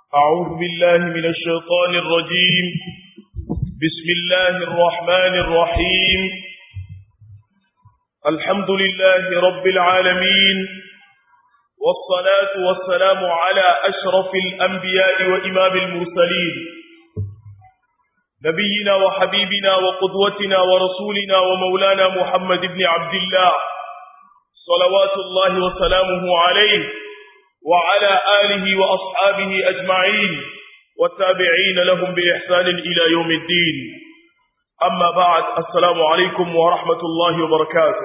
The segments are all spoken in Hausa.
أعوذ بالله من الشيطان الرجيم بسم الله الرحمن الرحيم الحمد لله رب العالمين والصلاة والسلام على أشرف الأنبياء وإمام المرسلين نبينا وحبيبنا وقدوتنا ورسولنا ومولانا محمد بن عبد الله صلوات الله وسلامه عليه وعلى آله وأصحابه أجمعين والتابعين لهم بإحسان إلى يوم الدين أما بعد السلام عليكم ورحمة الله وبركاته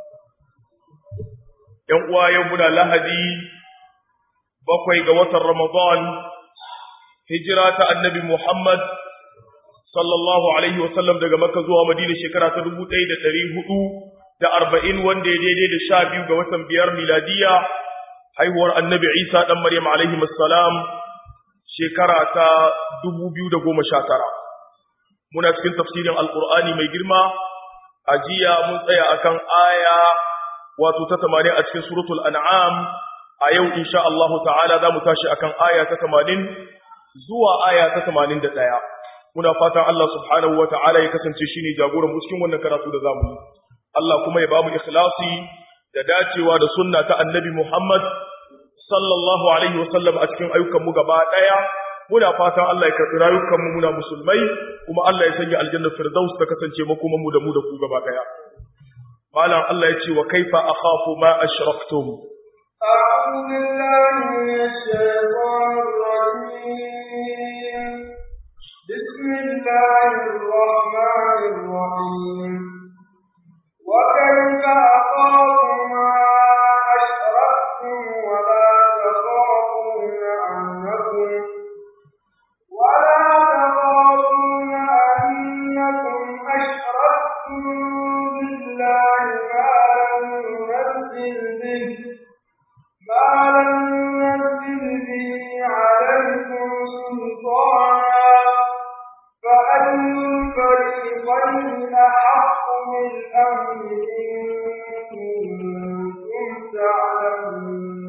يوم يومنا لهدي بقي قوة رمضان هجرة النبي محمد sallallahu alaihi wasallam daga Makka zuwa Madina shekara ta dubu ɗaya da ɗari hudu da arba'in wanda ya daidai da sha biyu ga watan biyar miladiya haihuwar annabi Isa ɗan Maryam alaihi salam shekara ta dubu biyu da goma sha tara. Muna cikin tafsirin Alƙur'ani mai girma, a jiya mun tsaya akan aya wato ta tamanin a cikin suratul an'am a yau insha Allahu ta'ala za mu tashi akan aya ta tamanin zuwa aya ta tamanin da ɗaya. muna fatan Allah subhanahu wa ta'ala ya kasance shine jagoran mu cikin wannan karatu da zamu yi Allah kuma ya bamu ikhlasi da dacewa da sunna ta annabi Muhammad sallallahu alaihi wa sallam a cikin ayyukan mu gaba daya muna fatan Allah ya karbi rayukan mu muna musulmai kuma Allah ya sanya aljanna firdaus ta kasance makoman mu da mu da ku gaba daya malam Allah ya ce wa kaifa akhafu ma ashraktum أعوذ بالله من الشيطان الرجيم بسم الله الرحمن الرحيم وكيف أخاف ما أشركتم ولا تخافون أنكم ولا تخافون أنكم أشركتم بالله ما لم ينزل به ما لم ينزل به عليكم سلطانا فأي الفريقين أحق بالأمن إن كنتم تعلمون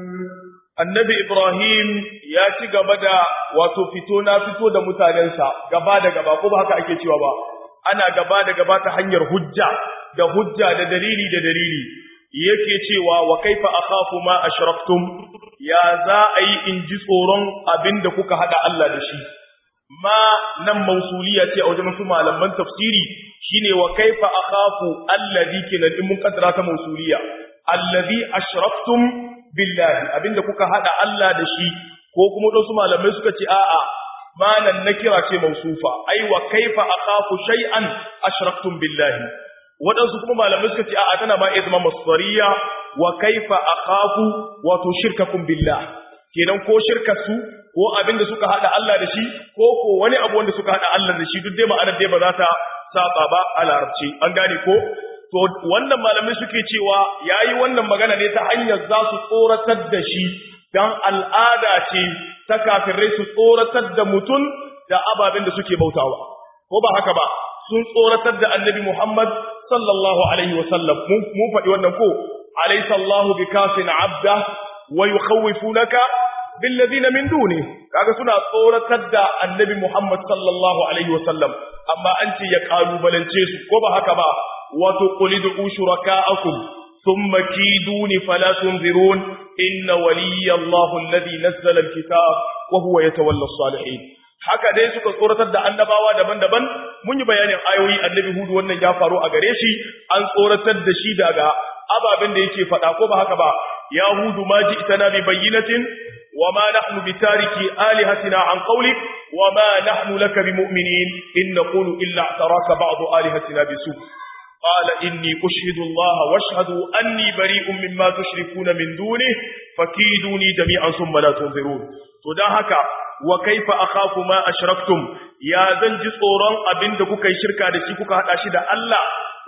annabi Ibrahim ya ci gaba da wato fito na fito da mutanensa gaba da gaba ko ba haka ake cewa ba ana gaba da gaba ta hanyar hujja da hujja da dalili da dalili yake cewa wa kaifa akhafu ma ashraktum ya za a yi in ji tsoron abin da kuka hada Allah da shi ma nan mausuliya ce a wajen su malaman tafsiri shine wa kaifa akhafu allazi kenan in mun kaddara ta mausuliya allazi ashraktum billahi abinda kuka hada Allah da shi ko kuma wasu malamai suka ce a'a malan nakira ce mausufa ai wa kaifa akhafu shay'an ashraktum billahi wadansu kuma malamai suka ce a'a tana ma izma masdariya wa kaifa akhafu wato shirkakum billah kenan ko shirkar su ko abinda suka hada Allah da shi ko ko wani abu wanda suka hada Allah da shi duk dai ma'anar dai ba za ta saba ba a larabci an gane ko to wannan malamai suke cewa yayi wannan magana ne ta hanyar za su tsoratar da shi dan al'ada ce ta kafirai su tsoratar da mutum da ababen da suke bautawa ko ba haka ba sun tsoratar da annabi Muhammad sallallahu alaihi wasallam mun faɗi wannan ko alaysa Allahu bikafin abda wa yukhawifunaka billadina min duni kaga suna tsoratar da annabi Muhammad sallallahu alaihi wasallam amma an ce ya kalubalance su ko ba haka ba wato qulidu shuraka'akum thumma kiduni fala tunzirun inna waliyallahu alladhi nazzala alkitab wa huwa yatawalla as-salihin haka dai suka tsoratar da annabawa daban-daban mun yi bayanin ayoyi annabi hudu wannan ya faru a gare shi an tsoratar da shi daga ababen da yake faɗa ko ba haka ba ya hudu ma ji itana bi bayyinatin wa ma nahnu bi tariki alihatina an qawlik wa ma nahnu laka bi mu'minin in naqulu illa taraka ba'd alihatina bi su قال إني أشهد الله واشهدوا أني بريء مما تشركون من دونه فكيدوني جميعا ثم لا تنظرون تداهك وكيف أخاف ما أشركتم يا زنج صورا أبن دكوك شركة دشيكوك هذا شد الله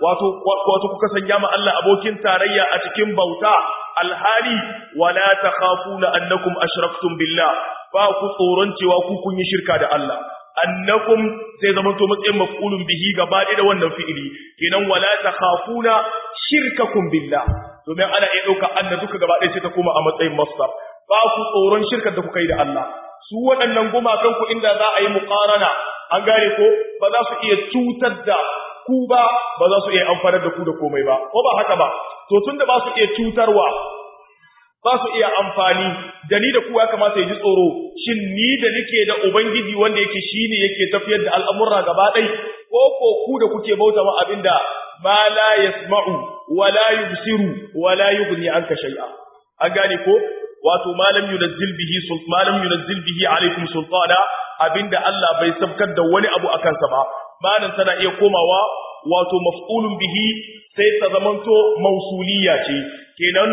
wato kuka sanya ma Allah abokin tarayya a cikin bauta alhali wala takhafuna annakum ashraktum billah ba ku tsoron cewa ku kun yi shirka da Allah annakum sai zama to matsayin maf'ulun bihi gaba da wannan fi'ili kenan wala takhafuna shirkakum billah domin ana iya dauka anna duka gaba ɗaya sai ta koma a matsayin masdar ba ku tsoron shirkar da kuka yi da Allah su waɗannan gumakan ku inda za a yi muqarana an gane ko ba za su iya cutar da ku ba ba za su iya amfanar da ku da komai ba ko ba haka ba to tunda ba su iya cutarwa ba su iya amfani da ni da ku ya kamata ya ji tsoro shin ni da nake da ubangiji wanda yake shine yake tafiyar da al'amurra gaba ɗai ko ko ku da kuke bauta ma abinda ma la yasma'u wa la yubsiru wa la yughni anka shay'a an gane ko wato malam yunazzil bihi malam yunazzil bihi alaikum sultana abinda Allah bai sabkar da wani abu akan sa ba malan tana iya komawa wato maf'ulun bihi sai ta zamanto mausuliya ce kenan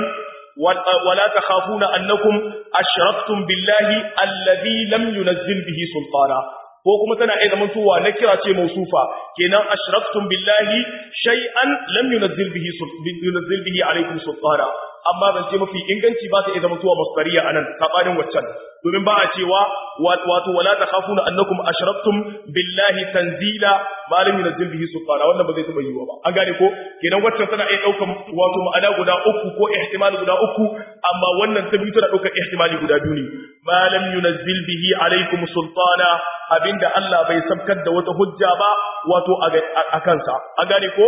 ولا تخافون أنكم أشركتم بالله الذي لم ينزل به سلطانا ko kuma tana iya zamantowa na kira ce mausufa kenan ashraktum billahi shay'an lam yunzil bihi yunzil bihi alaykum sultana amma ban ce mafi inganci ba ta iya zamantowa masdariya anan sabanin waccan domin ba a cewa wato wala takhafuna annakum ashraktum billahi tanzila ma lam yunzil bihi sultana wannan ba zai taba yiwa ba an gane ko kenan waccan tana iya daukan wato ma'ana guda uku ko ihtimali guda uku amma wannan ta biyu tana daukar ihtimali guda biyu ne ma lam yunzil bihi alaykum sultana abinda Allah bai sabkar da wata hujja ba wato a kansa an gane ko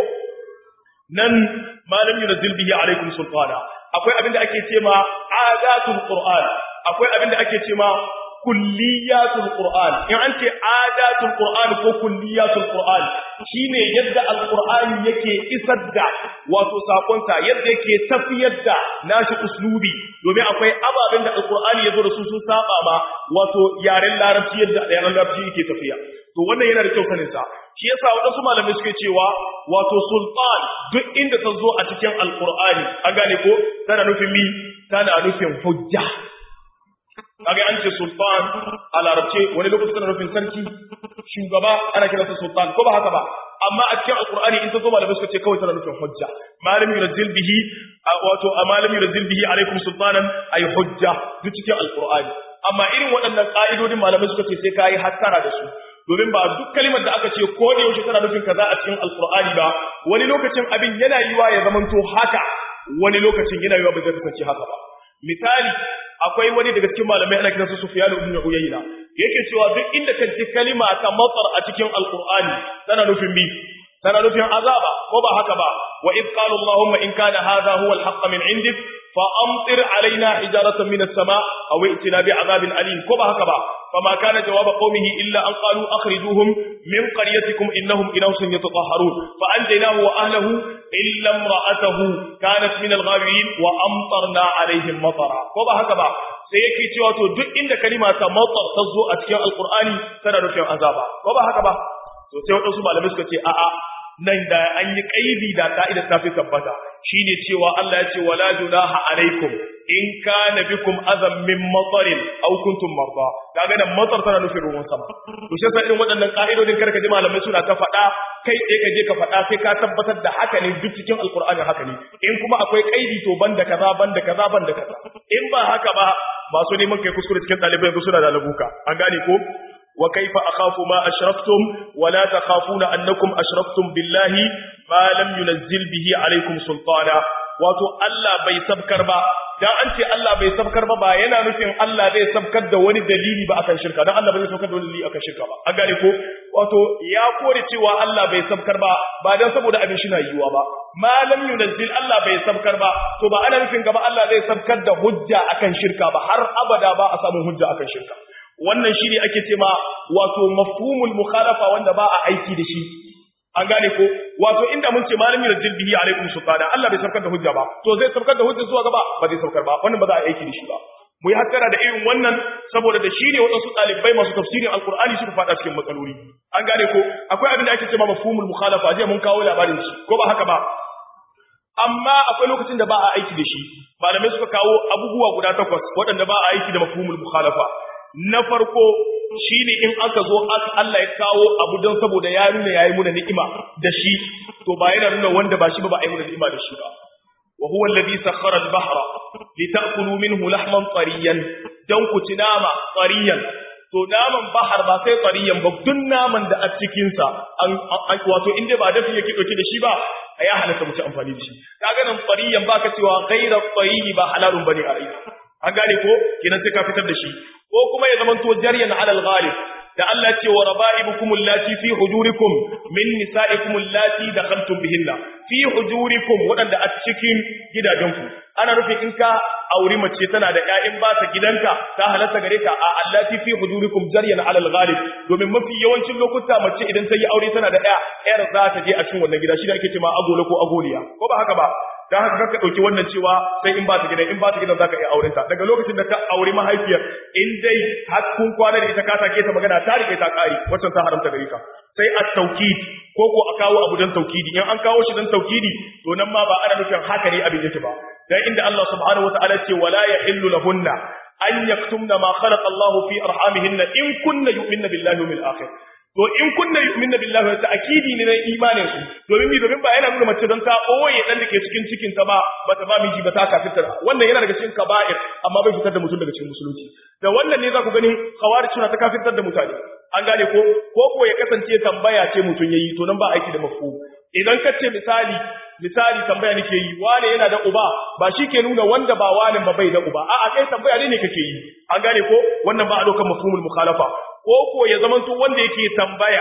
nan malam yunzil bihi alaikum sultana akwai abinda ake cewa adatul qur'an akwai abinda ake cewa kulliyatul qur'an in an ce adatul qur'an ko kulliyatul qur'an shine yadda alqur'ani yake isar da wato sakonsa yadda yake tafiyar da nashi uslubi domin akwai ababen da alqur'ani yazo da su sun saba ma wato yaren larabci yadda yaren larabci yake tafiya to wannan yana da kyau sanin sa shi yasa wadansu malamai suke cewa wato sultan duk inda ta zo a cikin alqur'ani an gane ko tana nufin mi tana nufin hujja kaga an ce sultan a larabce wani lokaci tana nufin sarki shugaba ana kiransa sultan ko ba haka ba amma a cikin alqur'ani in ta zo malamai suka ce kawai tana nufin hujja malam yunzil bihi wato malam yunzil bihi alaikum sultanan ay hujja duk cikin alqur'ani amma irin waɗannan ka'idodin malamai suka ce sai kai hattara da su domin ba duk kalimar da aka ce ko da yaushe tana nufin kaza a cikin alqur'ani ba wani lokacin abin yana yiwa ya zamanto haka wani lokacin yana yiwa ba zai kasance haka ba misali akwai wani daga cikin malamai ana kiransa Sufyan ibn Uyayna yake cewa duk inda ka ji kalima ta matsar a cikin alqur'ani tana nufin bi tana nufin azaba ko ba haka ba wa id qala allahumma in kana hadha huwa alhaq min indik fa amtir alaina hijaratan min as-sama aw i'tina bi'adabin alim ko ba haka ba fama kana jawaba qaumihi illa an qalu akhrijuhum min qaryatikum innahum inawsun yatatahharun fa anjaynahu wa ahlihi illa imra'atahu kanat min al-ghabirin wa amtarna alaihim matara ko ba haka ba sai yake cewa to duk inda kalima ta matar ta zo a cikin alqur'ani tana nufin azaba ko ba haka ba to sai wadansu malamai suka ce a'a nan da an yi kaidi da ka'ida ta fi tabbata shine cewa Allah ya ce wala junaha alaikum in kana bikum azam min matarin aw kuntum marda kaga nan matar tana nufin ruwan sama to shi yasa irin waɗannan ka'idodin karka ji malamai suna ta faɗa kai tsaye ka je ka faɗa sai ka tabbatar da haka ne duk cikin alqur'ani haka ne in kuma akwai kaidi to banda kaza banda kaza banda kaza in ba haka ba masu neman kai kuskure cikin ɗalibai yanzu suna da labuka an gane ko وكيف أخاف ما أشرفتم ولا تخافون أنكم أشرفتم بالله ما لم ينزل به عليكم سلطانا wato Allah bai sabkar ba dan an ce Allah bai sabkar ba ba yana nufin Allah zai sabkar da wani dalili ba akan shirka dan Allah bai sabkar da wani dalili akan shirka ba an gane ko wato ya kore cewa Allah bai sabkar ba ba dan saboda abin shi na yiwuwa ba ma lam yunazzil Allah bai sabkar ba to ba ana nufin gaba Allah zai sabkar da hujja akan shirka ba har abada ba a samu hujja akan shirka wannan shi ne ake ce ma wato mafhumul mukhalafa wanda ba a aiki da shi an gane ko wato inda mun ce malami da bihi alaikum sultana Allah bai saukar da hujja ba to zai saukar da hujja zuwa gaba ba zai saukar ba wannan ba za a aiki da shi ba mu yi hakkara da irin wannan saboda da shi ne waɗansu ɗalibai masu tafsirin alkur'ani suka faɗa cikin matsaloli an gane ko akwai abin da ake ce ma mafhumul mukhalafa jiya mun kawo labarin shi ko ba haka ba amma akwai lokacin da ba a aiki da shi malamai suka kawo abubuwa guda takwas waɗanda ba a aiki da mafhumul mukhalafa na farko shine in aka zo Allah ya kawo abu don saboda ya nuna yayi muna ni'ima da shi to ba yana nuna wanda ba shi ba ba ai muna ni'ima da shi ba wa huwa alladhi sakhkhara al-bahra litakulu minhu lahman tariyan dan ku ci nama tariyan to naman bahar ba sai tariyan ba duk naman da a cikin sa an wato inda ba dafi yake dauke da shi ba ya halatta mu ci amfani da shi kaga nan tariyan baka cewa ghayra tariyi ba halalun bane a rai an gane ko kenan sai ka fitar da shi ko ko kuma ya zamanto jaryan alal ghalib da Allah ce wa raba'ibukum allati fi hujurikum min nisa'ikum allati dakhaltum bihinna fi hujurikum wadanda a cikin gidajenku ana nufin in ka auri mace tana da ƴaƴan ba ta gidanka ta halatta gare ka a allati fi hujurikum jaryan ala al-ghalib domin mafi yawancin lokuta mace idan ta yi aure tana da ƴa ƴar za ta je a cikin wannan gida shi da ake cewa agola ko agoliya ko ba haka ba dan haka kaka dauki wannan cewa sai in ba ta gidan in ba ta gidan zaka iya auren ta daga lokacin da ka auri mahaifiyar in dai har kun kwana da ita ka take ta magana ta rike ta kare wacce ta haramta gare ka sai at-tawkid ko ko a kawo abu dan tawkidi in an kawo shi dan tawkidi to nan ma ba ana nufin haka ne abin yake ba dan inda Allah subhanahu wataala ce wala yahillu lahunna an yaktumna ma khalaqa Allah fi arhamihinna in kunna yu'minna billahi wal akhir to in kunna yu'minna billahi wa ta'kidi ne na imanin su domin mi domin ba yana nuna mace don ta oye dan dake cikin cikin ta ba bata ba miji ba ta kafirta wannan yana daga cikin kaba'ir amma bai fitar da mutum daga cikin musulunci da wannan ne za ku gani khawarij suna ta kafirtar da mutane an gane ko ko ko ya kasance tambaya ce mutum yayi to nan ba aiki da mafhum idan ka ce misali misali tambaya nake yi wane yana da uba ba shi ke nuna wanda ba wane ba bai da uba a'a kai tambaya ne ne kake yi an gane ko wannan ba a dokar mafhumul mukhalafa ko ko ya zamanto wanda yake tambaya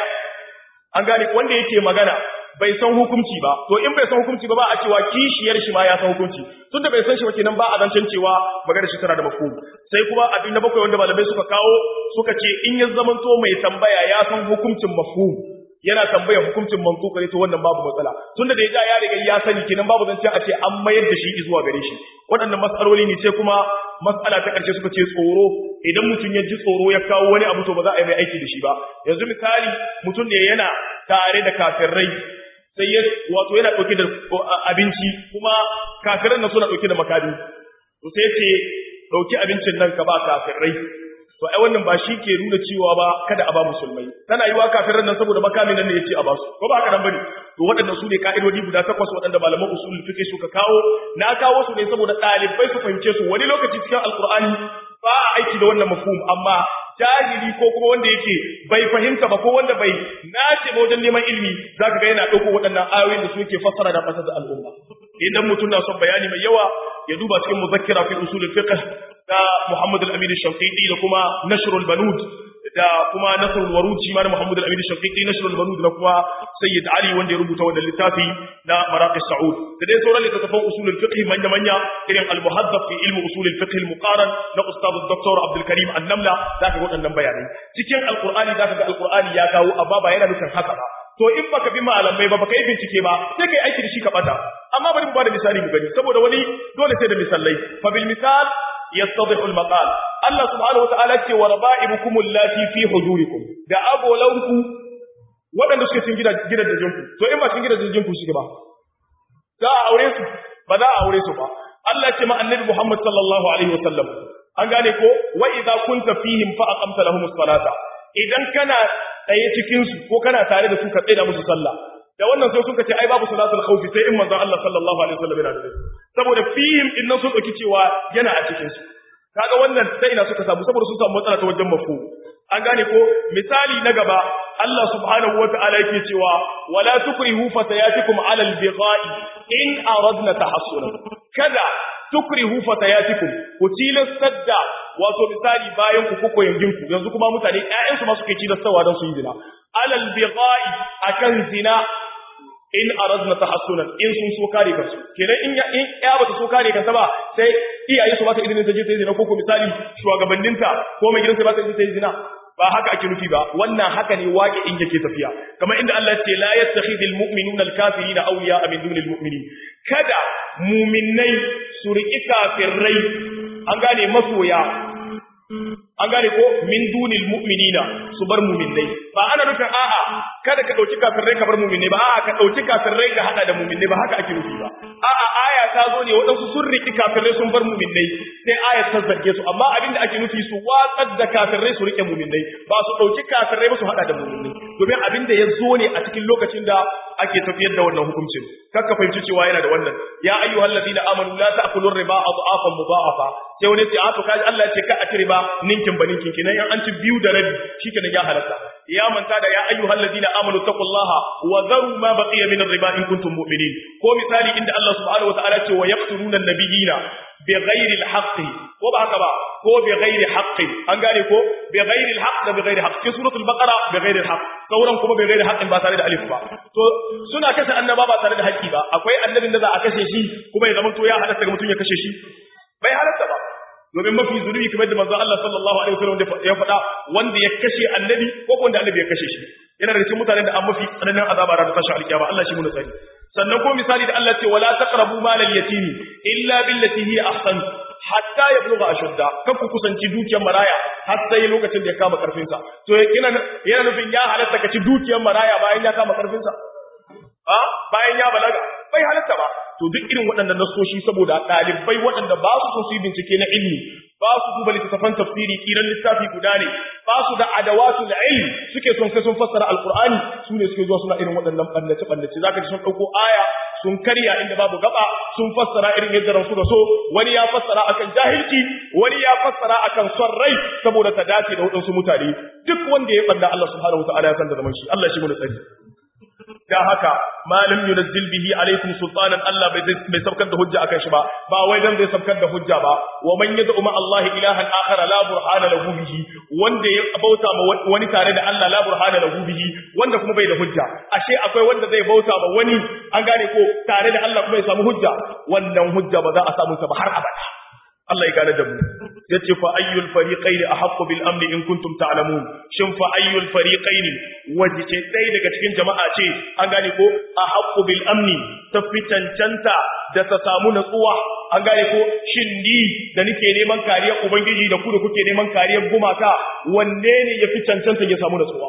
an gane wanda yake magana bai san hukunci ba to in bai san hukunci ba ba a cewa kishiyar shi ma ya san hukunci tunda bai san shi ba kenan ba a zancen cewa magana shi tana da mafhum sai kuma abin na bakwai wanda malamai suka kawo suka ce in ya zamanto mai tambaya ya san hukuncin mafhum yana tambaya hukuncin mantuka ne to wannan babu matsala tunda da ya ja ya riga ya sani kenan babu zancen a ce an mayar da shi zuwa gare shi waɗannan matsaloli ne sai kuma matsala ta ƙarshe suka ce tsoro idan mutum ya ji tsoro ya kawo wani abu to ba za a yi mai aiki da shi ba yanzu misali mutum ne yana tare da kafirai sai ya wato yana ɗauke da abinci kuma kafiran nan suna ɗauke da makami to sai ce ɗauki abincin nan ka ba kafirai to ai wannan ba shi ke nuna cewa ba kada a ba musulmai tana yiwa kafiran nan saboda makamin nan ne yace a ba su ko ba haka nan bane to waɗannan su ne ka'idodi guda takwas waɗanda malaman usulul fiqh suka kawo na kawo su ne saboda ɗalibai su fahimce su wani lokaci cikin alqur'ani ba a aiki da wannan mafhum amma jahili ko kuma wanda yake bai fahimta ba ko wanda bai nace ba wajen neman ilimi zaka ga yana ɗauko waɗannan ayoyin da suke fassara da fasar da al'umma idan mutum na son bayani mai yawa ya duba cikin muzakkira fi usulul fiqh da Muhammad al-Amin al-Shafiqi da kuma Nashrul Banud da kuma Nasrul Warud shi ma na Muhammad al-Amin al-Shafiqi Nashrul Banud da kuma Sayyid Ali wanda ya rubuta wannan littafi na Maraqi Saud da dai sauran littattafan usulul fiqh manya manya irin al-Muhaddab fi ilmi usulul fiqh al-Muqaran na Ustad Dr. Abdul Karim An-Namla zaka ga waɗannan bayanai cikin Al-Qur'ani zaka ga Al-Qur'ani ya kawo amma ba yana nufin haka ba to in baka bi malamai ba baka yi bincike ba sai kai aiki da shi ka bata amma bari mu bada misali mu gani saboda wani dole sai da misalai fa bil misal yattadhihu al maqal Allah subhanahu wa ta'ala ce wa raba'ibukum allati fi hujurikum da abolanku waɗanda suke cikin gidan da jinku to in ba cikin gidan da jinku shi ba za a aure su ba za a aure su ba Allah ce ma annabi Muhammad sallallahu alaihi wa sallam an gane ko wa idza kunta fihim fa aqamta lahumus salata idan kana tsaye cikin su ko kana tare da su ka tsaya musu sallah da wannan sai suka ce ai babu salatul khawfi sai in manzon Allah sallallahu alaihi wasallam yana da saboda fihim din nan sun dauki cewa yana a cikin su kaga wannan sai ina suka samu saboda sun samu matsala ta wajen mafu an gane ko misali na gaba Allah subhanahu wata'ala yake cewa wala tukrihu fatayatikum ala al-bigha'i in aradna tahassuna kada tukrihu fatayatikum ku tilastar wato misali bayan ku kuko yangin ku yanzu kuma mutane ƴaƴan su ma suke tilastawa don su yi zina alal bigha'i akan zina in aradna tahassunan in sun so kare kansu kenan in ya in ya bata so kare kanta ba sai iyaye su ba ta izinin ta je ta yi zina ko ko misali shugabanninta ko mai gidansa ba ta izinin ta yi zina ba haka ake nufi ba wannan haka ne waƙe in yake tafiya kamar inda Allah ya ce la yattakhidul mu'minuna al-kafirina awliya min dunil mu'minin kada mu'minnai su riƙi kafirai an gane masoya an gane ko min dunil mu'minina su bar mu'minnai ba ana nufin a'a kada ka dauki kafirai ka bar mu'minnai ba a'a ka dauki kafirai ka hada da mu'minnai ba haka ake nufi ba a'a aya ta zo ne wadansu sun riki kafirai sun bar mu'minnai sai aya ta zarge su amma abin da ake nufi su watsar da kafirai su rike mu'minnai ba su dauki kafirai ba su hada da mu'minnai domin abin da ya zo ne a cikin lokacin da ake tafiyar da wannan hukuncin kakka fahimci cewa yana da wannan ya ayyuhal ladina amanu la ta'kulu riba adhafan mudha'afa sai wani ce a to kaji Allah ya ce ka a ci riba ninkin ba ninkin kenan in an ci biyu da rabi shikenan ya halatta ya manta da ya ayyuhal ladina amanu taqullaha wa dharu ma baqiya min ar-riba in kuntum mu'minin ko misali inda Allah subhanahu wataala ce wa yaqtuluna an-nabiyina bighairi al-haqqi ko ba haka ba ko bighairi haqqin an gane ko bighairi al-haqq da bighairi haqq cikin suratul baqara bighairi al-haqq sauran kuma bighairi haqqin ba tare da alif ba to suna kashe annaba ba tare da haƙƙi ba akwai annabin da za a kashe shi kuma ya zama to ya halatta ga mutum ya kashe shi bai halatta ba domin mafi zunubi kamar da manzo Allah sallallahu alaihi wasallam ya faɗa wanda ya kashe annabi ko wanda annabi ya kashe shi yana da cikin mutanen da an mafi tsananin azaba ran tashi alkiyama Allah shi mu tsari sannan ko misali da Allah ce wala taqrabu malal yatimi illa billati hi ahsan hatta yablugha ashudda kan ku kusanci dukiyar maraya har sai lokacin da ya kama karfin sa to yana yana nufin ya halatta ka ci dukiyar maraya bayan ya kama karfin sa a bayan ya balaga bai halatta ba to duk irin waɗannan nasoshi saboda ɗalibai waɗanda ba su su yi bincike na ilmi ba su duba littattafan tafsiri kiran littafi guda ne ba su da adawatu da ilmi suke son sai sun fassara alqur'ani su ne suke zuwa suna irin waɗannan ɓannace ɓannace zaka ji sun ɗauko aya sun karya inda babu gaba sun fassara irin yadda ransu da so wani ya fassara akan jahilci wani ya fassara akan son rai saboda ta dace da waɗansu mutane duk wanda ya ɓanda Allah subhanahu wa ta'ala ya san da zaman shi Allah shi mu da tsari da haka malam yunazzil bihi alaikum sultanan Allah bai bai sabkar da hujja akan shi ba ba wai dan zai sabkar da hujja ba wa man yad'u ma Allah ilahan akhar la burhana lahu bihi wanda ya bauta ma wani tare da Allah la burhana lahu bihi wanda kuma bai da hujja ashe akwai wanda zai bauta ma wani an gane ko tare da Allah kuma ya samu hujja wannan hujja ba za a samu ta ba har abada Allah ya gane da mu yace fa ayyul fariqayn ahqqu bil amn in kuntum ta'lamun shin fa ayyul fariqayn wajice dai daga cikin jama'a ce an gane ko ahqqu bil amn tafi cancanta da ta samu natsuwa an gane ko shin ni da nake neman kariyar ubangiji da ku da kuke neman kariyar gumaka wanne ne yafi cancanta ya samu natsuwa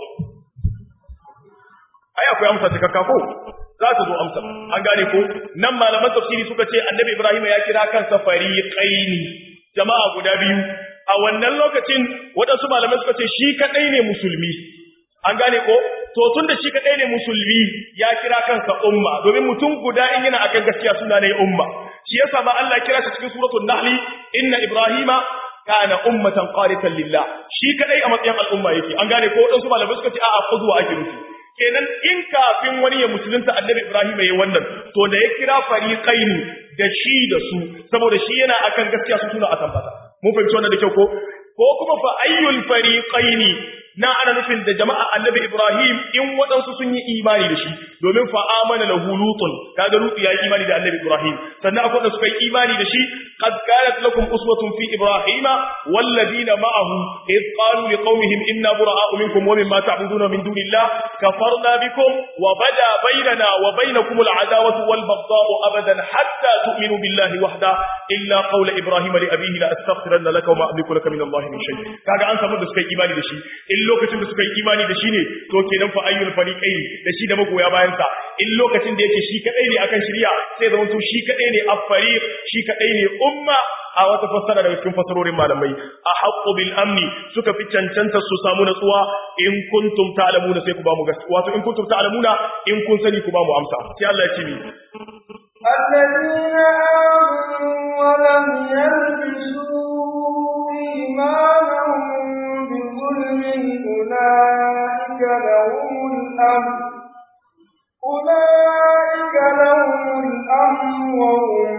ai akwai amsa ta ko za ta zo amsa an gane ko nan malaman tafsiri suka ce annabi ibrahim ya kira kansa fariqaini jama'a guda biyu a wannan lokacin waɗansu malamai suka ce shi kadai ne musulmi an gane ko to tunda shi kadai ne musulmi ya kira kansa umma domin mutum guda in yana akan gaskiya suna ne umma shi yasa ma Allah kira shi cikin suratul nahl inna ibrahima kana ummatan qanitan lillah shi kadai a matsayin al'umma yake an gane ko waɗansu malamai suka ce a'a qudwa ake nufi kenan in kafin wani ya musulunta annabi Ibrahim yayi wannan to da ya kira fariqaini da shi da su saboda shi yana akan gaskiya su suna akan fata mun fahimci wannan da kyau ko ko kuma fa ayyul fariqaini na ana nufin da jama'a annabi Ibrahim in waɗansu sun yi imani da shi domin fa amana lahu lutun kaga lutu ya yi imani da annabi Ibrahim sannan akwai da suka yi imani da shi qad kanat lakum uswatun fi ibrahima wal ladina ma'ahu id qalu liqaumihim inna bura'a'u minkum wa mimma ta'buduna min dunillah kafarna bikum wa bada bainana wa bainakum al adawatu wal baghdha'u abadan hatta tu'minu billahi wahda illa qawla ibrahima li abihi la astaghfiranna laka wa ma amliku laka min allahi min shay kaga an samu da suka yi imani da shi in lokacin da suka yi imani da shi ne to kenan fa ayyul fariqaini da shi da magoya bayan sa in lokacin da yake shi kadai ne akan shari'a sai da to shi kadai ne afariq shi kadai ne umma a wata fassara daga cikin fassarorin malamai a haqqu bil amni suka fi cancanta su samu natsuwa in kuntum ta'lamuna sai ku ba mu gaskiya wato in kuntum ta'lamuna in kun sani ku ba mu amsa sai Allah ya ce ni الذين آمنوا ولم يلبسوا إيمانهم بظلم أولئك لهم الأمر أولئك لهم الأمر وهم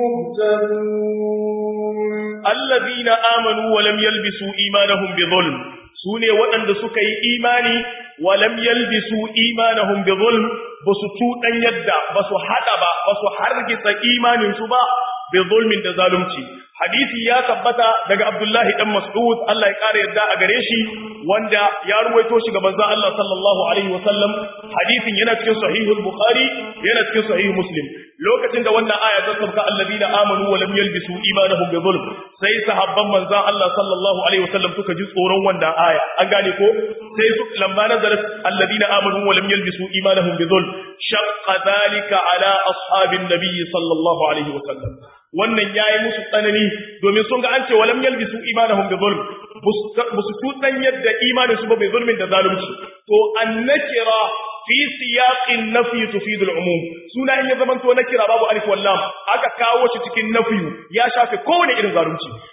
مهتدون الذين آمنوا ولم يلبسوا إيمانهم بظلم سوني وأن سكي إيماني ولم يلبسوا إيمانهم بظلم بسطو أن يدى بسو حدب بسو حرقس إيمان سبا بظلم دزالمتي hadisi ya tabbata daga Abdullahi dan Mas'ud Allah ya kare yadda a gare shi wanda ya ruwaito shi ga manzon Allah sallallahu alaihi wasallam hadisin yana cikin sahihul Bukhari yana cikin sahih Muslim lokacin da wannan aya ta sauka alladina amanu wa lam yalbisu imanahum bi zulm sai sahabban manzon Allah sallallahu alaihi wasallam suka ji tsoron wannan aya an gane ko sai su lamma nazarat alladina amanu wa lam yalbisu imanahum bi zulm shaqqa dhalika ala ashabin nabiy sallallahu alaihi wasallam wannan yayi musu tsanani domin sun ga an ce walam yalbisu imanahum bi zulm busu tutan yadda imanin su ba bai zulmin da zalunci to annakira fi siyaqin nafi tufidu al-umum suna in ya zaman to nakira babu alif wal lam aka kawo shi cikin nafi ya shafe kowane irin zalunci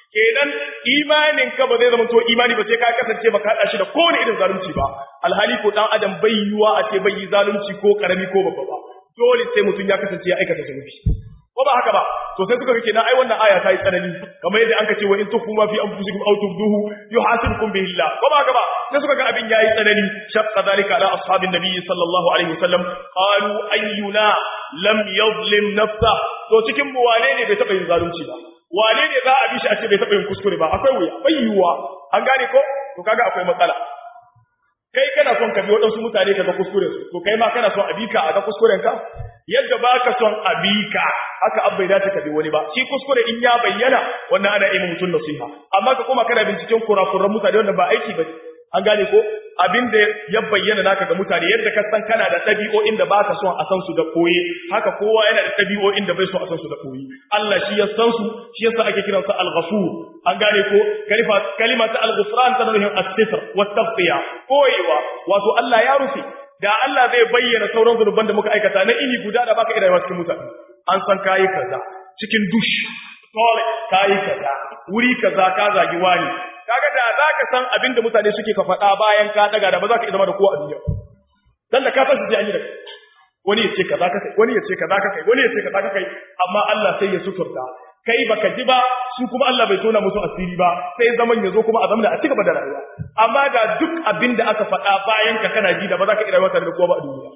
kenan imanin ka ba zai zama to imani ba sai ka kasance ba ka hada shi da kowane irin zalunci ba alhali ko dan adam bai yiwa a ce bai yi zalunci ko karami ko babba ba dole sai mutum ya kasance ya aikata zunubi ko ba haka ba to sai suka ga kenan ai wannan aya ta yi tsanani kamar yadda anka ce wa in tukhfu ma fi anfusikum aw tubduhu yuhasibukum bihi Allah ko ba haka ba sai suka ga abin yayi tsanani shaqqa zalika ala ashabin nabiy sallallahu alaihi wasallam qalu ayyuna lam yadhlim nafsa to cikin mu wane ne bai taba yin zalunci ba wane ne za a bi shi a ce bai taba yin kuskure ba akwai wuya bai yiwuwa an gane ko to kaga akwai matsala kai kana son ka bi waɗansu mutane ka ga kuskuren su to kai ma kana son a bi ka a ga kuskuren ka yadda ba ka son a bi ka haka an bai dace ka bi wani ba shi kuskure in ya bayyana wannan ana yi mutum nasiha amma ka koma kana binciken kurakuran mutane wanda ba aiki ba an gane ko abin da ya bayyana naka ga mutane yadda ka san kana da ɗabi'o'in da baka son a san su da koyi haka kowa yana da ɗabi'o'in da bai son a san su da koyi Allah shi ya san su shi yasa ake kiran sa al-ghafur an gane ko kalima kalima ta al-ghufran tana nufin as-sitr wa taghfiya koyewa wato Allah ya rufe da Allah zai bayyana sauran zunuban da muka aikata na ini guda da baka iya rayuwa cikin mutane an san kayi kaza cikin dush toilet kayi kaza wuri kaza ka zagi wani kaga da za ka san abin da mutane suke ka faɗa bayan ka daga da ba za ka zama da kowa a duniya dan da ka san su ji an yi da wani ya ce kaza ka kai wani ya ce kaza ka kai wani ya ce kaza ka kai amma Allah sai ya suturta kai baka ji ba su kuma Allah bai tona musu asiri ba sai zaman ya zo kuma a zamana a cigaba da rayuwa amma da duk abin da aka faɗa bayan ka kana ji da ba za ka iya rayuwa tare da kowa ba a duniya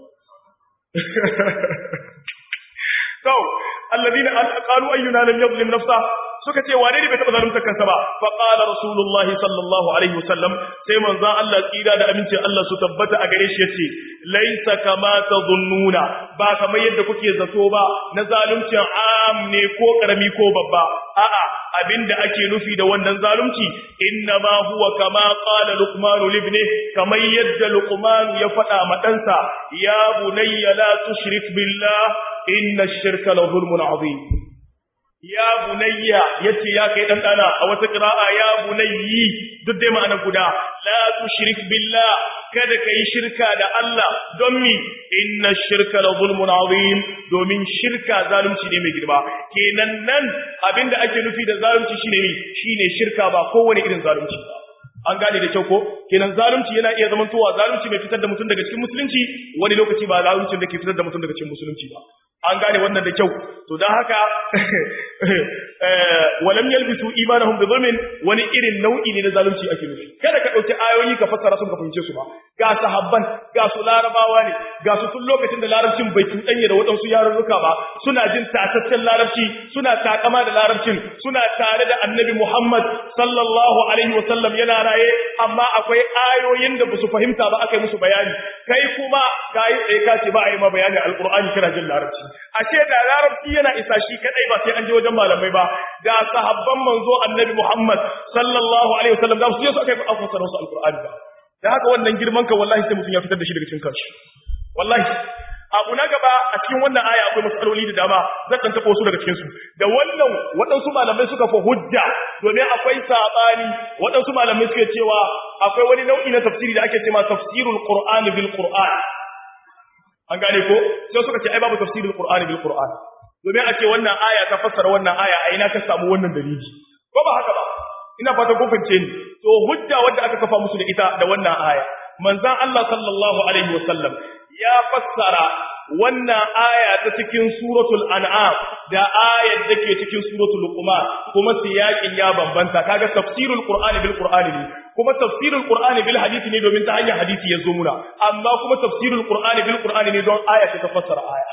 to alladina qalu ayyuna lam yadhlim nafsa suka ce wane ne bai taba zalunta kansa ba fa qala rasulullah sallallahu alaihi wasallam sai manzo Allah tsira da aminci Allah su tabbata a gare shi yace laisa kama tadhunnuna ba kamar yadda kuke zato ba na zaluncin am ne ko karami ko babba a'a abinda ake nufi da wannan zalunci inna ma huwa kama qala luqman libni kamar yadda luqman ya faɗa ma ɗansa ya bunayya la tushrik billah inna ash-shirka la zulmun azim ya bunayya yace ya kai dan dana a wata qira'a ya bunayyi duk dai ma'ana guda la tushrik billah kada kai shirka da Allah don mi inna shirka la zulmun azim domin shirka zalunci ne mai girma kenan nan abinda ake nufi da zalunci shine mi shine shirka ba kowane irin zalunci ba an gane da kyau ko kenan zalunci yana iya zaman towa zalunci mai fitar da mutum daga cikin musulunci wani lokaci ba zaluncin da ke fitar da mutum daga cikin musulunci ba an gane wannan da kyau to don haka walam yalbisu imanahum bi zulmin wani irin nau'i ne na zalunci ake nufi kada ka dauki ayoyi ka fassara sun ka fahimce su ba ga sahabban ga su larabawa ne ga su tun lokacin da larabcin bai tudanye da waɗansu yarurruka ba suna jin tataccen larabci suna takama da larabcin suna tare da annabi Muhammad sallallahu alaihi wasallam yana raye amma akwai ayoyin da basu fahimta ba aka yi musu bayani kai kuma kai tsaye ka ce ba a yi ma bayani alqur'ani kana jin larabci ashe da larabci yana isa shi kadai ba sai an je wajen malamai ba da sahabban manzo annabi Muhammad sallallahu alaihi wasallam da su je su aka yi fassara su alqur'ani ba da haka wannan girman ka wallahi sai mutum ya fitar da shi daga cikin kanshi wallahi abu na gaba a cikin wannan aya akwai matsaloli da dama zan dan tabo su daga cikin su da wannan waɗansu malamai suka fa hujja domin akwai sabani waɗansu malamai suke cewa akwai wani nau'i na tafsiri da ake cewa tafsirul qur'ani bil qur'an an gane ko sai suka ce ai babu tafsirul qur'ani bil qur'an domin a ce wannan aya ta fassara wannan aya a ina ka samu wannan dalili ko ba haka ba ina fata kun fahimce ni to hujja wanda aka kafa musu da ita da wannan aya manzon Allah sallallahu alaihi wasallam ya fassara wannan aya ta cikin suratul an'am da ayar da ke cikin suratul luqman kuma siyakin ya bambanta kaga tafsirul qur'ani bil qur'ani ne kuma tafsirul qur'ani bil hadisi ne domin ta hanyar hadisi ya zo muna amma kuma tafsirul qur'ani bil qur'ani ne don aya ta fassara aya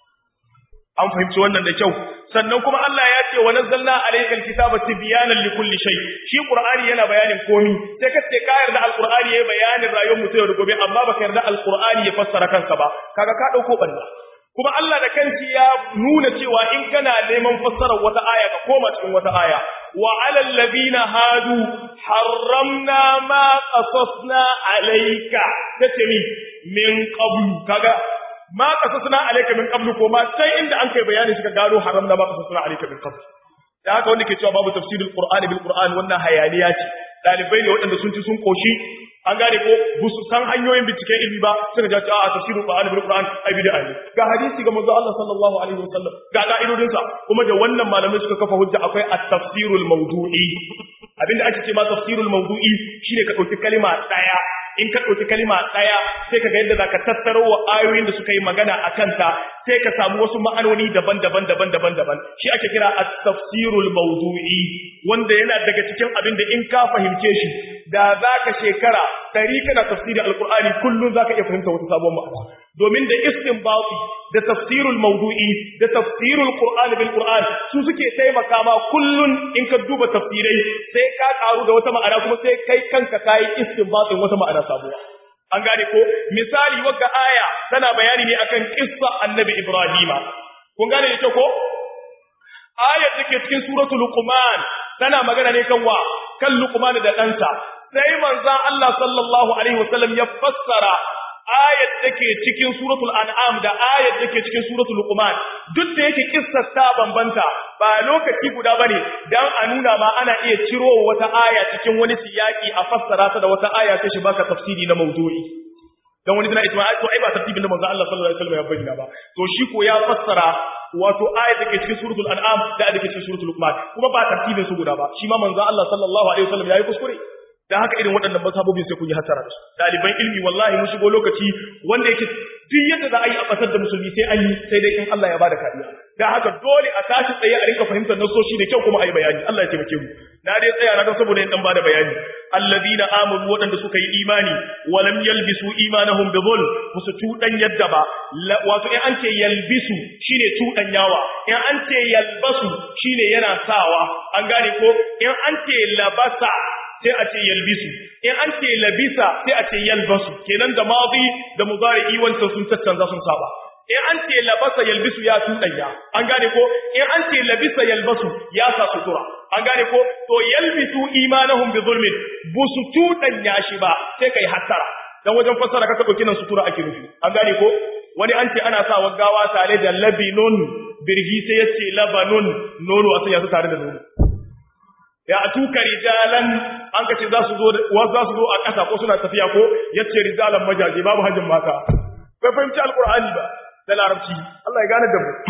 an fahimci wannan da kyau sannan kuma Allah ya ce wa nazzalna alayka alkitaba tibyanan likulli shay shi qur'ani yana bayanin komi sai ka ce ka yarda alqur'ani yayi bayanin rayuwar mutum da gobe amma baka yarda alqur'ani ya fassara kansa ba kaga ka dauko balla kuma Allah da kanki ya nuna cewa in kana neman fassarar wata aya ka koma cikin wata aya wa alal ladina hadu harramna ma qasasna alayka tace mi min qablu kaga ma qasasna alayka min qablu ko ma sai inda an kai bayani suka gano haramna ma qasasna alayka min qablu da haka wanda ke cewa babu tafsirul qur'ani bil qur'ani wannan hayaniya ce dalibai ne waɗanda sun ci sun koshi an gane ko ba su san hanyoyin binciken ilmi ba suka ja a tafsirul qur'an bil qur'an ai bid'a ne ga hadisi ga manzo Allah sallallahu alaihi wasallam ga ka'idodin sa kuma da wannan malamai suka kafa hujja akwai at-tafsirul mawdu'i abinda ake ce ma tafsirul mawdu'i shine ka dauki kalima daya in ka ɗauki kalima ɗaya sai ka ga yadda za ka tattaro wa ayoyin da suka yi magana a kanta sai ka samu wasu ma'anoni daban-daban daban-daban daban shi ake kira at-tafsirul mawdu'i wanda yana daga cikin abin da in ka fahimce shi da za ka shekara tari kana tafsirin alqur'ani kullun za ka iya fahimta wata sabon ma'ana domin da istinbati da tafsirul mawdu'i da tafsirul qur'ani bil qur'an su suke taimaka ma kullun in ka duba tafsirai sai ka karu da wata ma'ana kuma sai kai kanka kai istinbatin wata ma'ana sabuwa an gane ko misali wagga aya tana bayani ne akan kissa annabi ibrahima kun gane da ko ayar da ke cikin suratul luqman tana magana ne kan wa kan luqman da ɗansa sai manzon Allah sallallahu alaihi wasallam ya fassara ayat take cikin suratul an'am da ayat take cikin suratul luqman duk da yake kissar ta bambanta ba lokaci guda bane dan a nuna ma ana iya ciro wata aya cikin wani siyaki a fassara ta da wata aya sai shi baka tafsiri na mawdu'i dan wani tana ita to ai ba tartibin da manzo Allah sallallahu alaihi wasallam ya bayyana ba to shi ko ya fassara wato ayat take cikin suratul an'am da ayat take cikin suratul luqman kuma ba tartibin su guda ba shi ma manzo Allah sallallahu alaihi wasallam yayi kuskure dan haka irin waɗannan masabobin sai kun yi hasara da su ɗaliban ilmi wallahi mun shigo lokaci wanda yake duk yadda za a yi a ƙasar da musulmi sai an yi sai dai in Allah ya bada kariya dan haka dole a tashi tsaye a rinka fahimtar nasoshi da kyau kuma a yi bayani Allah ya taimake mu na dai tsaya na saboda in dan bada bayani alladina amanu waɗanda suka yi imani walam yalbisu imanahum bi dhulm musu tudan yadda ba wato in an ce yalbisu shine tudan yawa in an ce yalbasu shine yana sawa an gane ko in an ce labasa sai a ce yalbisu in an ce labisa sai a ce yalbasu kenan da madi da mudari'i wancan sun tattanza sun saba in an ce labasa yalbisu ya tudanya an gane ko in an ce labisa yalbasu ya sa sutura an gane ko to yalbisu imanahum bi zulmin busu tudanya shi ba sai kai hattara dan wajen fassara kaka dauki nan sutura ake nufi an gane ko wani an ce ana sa waggawa tare da labinun birgi sai yace labanun nono a sanya su tare da nono ya tuka rijalan an kace za su zo wa za su zo a ƙasa ko suna tafiya ko yace rijalan majaje babu hajin mata bai fahimci alqur'ani ba da larabci Allah ya gane da mu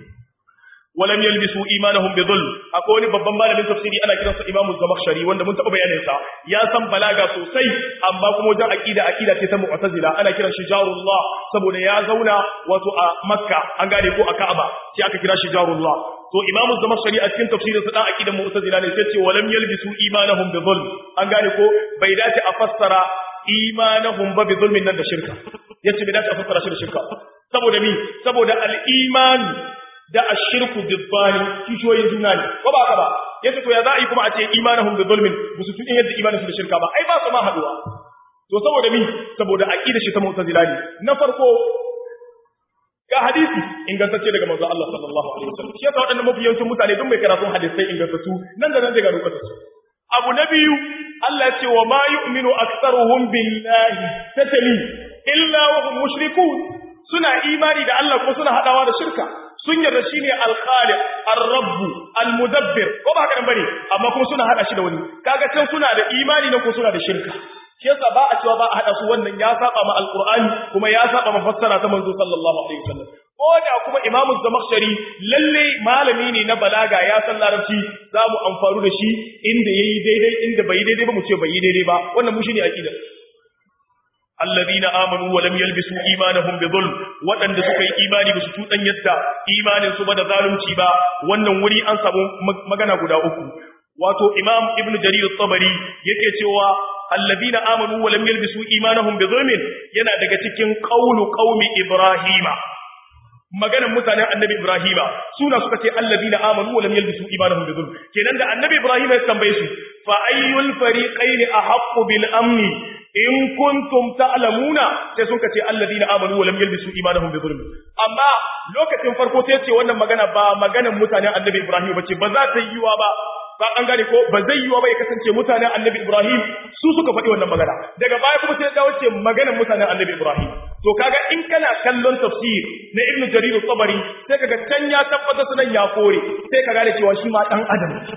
walam yalbisu imanahum bi dhulm akwai wani babban malamin tafsiri ana kiransa Imam Zamakhshari wanda mun taɓa bayanin sa ya san balaga sosai amma kuma wajen aqida aqida ce ta mu'tazila ana kiran shi jarullah saboda ya zauna wato a Makka an gane ko a Ka'aba sai aka kira shi jarullah to Imam Zamakhshari a cikin tafsirinsa dan aqidan mu'tazila ne sai ce walam yalbisu imanahum bi dhulm an gane ko bai dace a fassara imanahum ba bi zulmin nan da shirka yace bai dace a fassara shi da shirka saboda mi saboda al-iman da ashirku bibbani kishoyin juna ne ko ba haka ba yace to ya za a yi kuma a ce imanahum bi zulmin musu tudin yadda imanin su da shirka ba ai ba su ma haduwa to saboda mi saboda aqida shi ta mu'tazila ne na farko ga hadisi ingantacce daga manzo Allah sallallahu alaihi wasallam shi yasa wadannan mafi yawancin mutane duk mai karatun hadisai ingantattu nan da nan daga rubuta su abu na biyu Allah ya ce wa ma yu'minu aktsaruhum billahi tatali illa wa hum mushrikun suna imani da Allah ko suna hadawa da shirka sun yarda shine al-khaliq ar-rabb al-mudabbir ko ba haka bane amma kuma suna hada shi da wani kaga can suna da imani nan ko suna da shirka shi yasa ba a cewa ba a hada su wannan ya saba ma al-qur'ani kuma ya saba ma fassara ta manzo sallallahu alaihi wasallam ko da kuma imam az-zamakhshari lalle malami ne na balaga ya san larabci za mu amfaru da shi inda yayi daidai inda bai daidai ba mu ce bai yi daidai ba wannan mu shine aqida alladhina amanu wa lam yalbisu imanahum bi dhulm wadanda suka yi imani ba su tudan yadda imanin su ba da zalunci ba wannan wuri an samu magana guda uku wato imam ibnu jarir at-tabari yake cewa alladhina amanu wa lam yalbisu imanahum bi dhulmin yana daga cikin qaulu qaumi ibrahima maganan mutanen annabi ibrahima suna suka ce alladhina amanu wa lam yalbisu imanahum bi dhulm kenan da annabi ibrahima ya tambaye su fa ayyul fariqayn ahaqqu bil amni in kuntum ta'lamuna sai sun kace alladina amanu wa lam yalbisu imanahum bi dhulm amma lokacin farko sai ce wannan magana ba maganan mutanen annabi Ibrahim bace ba za ta yiwa ba ba an gane ko ba zai yiwa ba ya kasance mutanen annabi Ibrahim su suka faɗi wannan magana daga baya kuma sai dawo ce maganan mutanen annabi Ibrahim to kaga in kana kallon tafsir na Ibn Jarir al-Tabari sai kaga can ya tabbata sunan ya kore sai ka gane cewa shi ma dan adam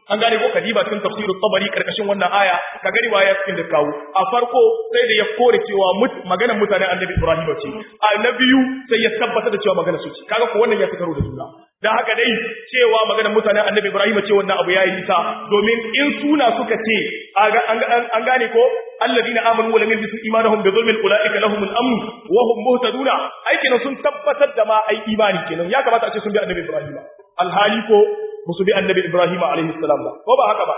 an gane ko kadiba cikin tafsirut tabari karkashin wannan aya ka gari waya cikin da kawo a farko sai da ya kore cewa maganar mutanen annabi Ibrahim ce a na biyu sai ya tabbatar da cewa maganar su ce kaga ko wannan ya fi karo da juna dan haka dai cewa maganar mutanen annabi Ibrahim ce wannan abu yayi nisa domin in suna suka ce an gane ko alladina amanu wa lam yalbisu imanahum bi dhulmin ulaika lahumul amn wa hum muhtaduna ai kenan sun tabbatar da ma ai imani kenan ya kamata a ce sun bi annabi Ibrahim alhali ko musu bi annabi Ibrahim alaihi salam ba ko ba haka ba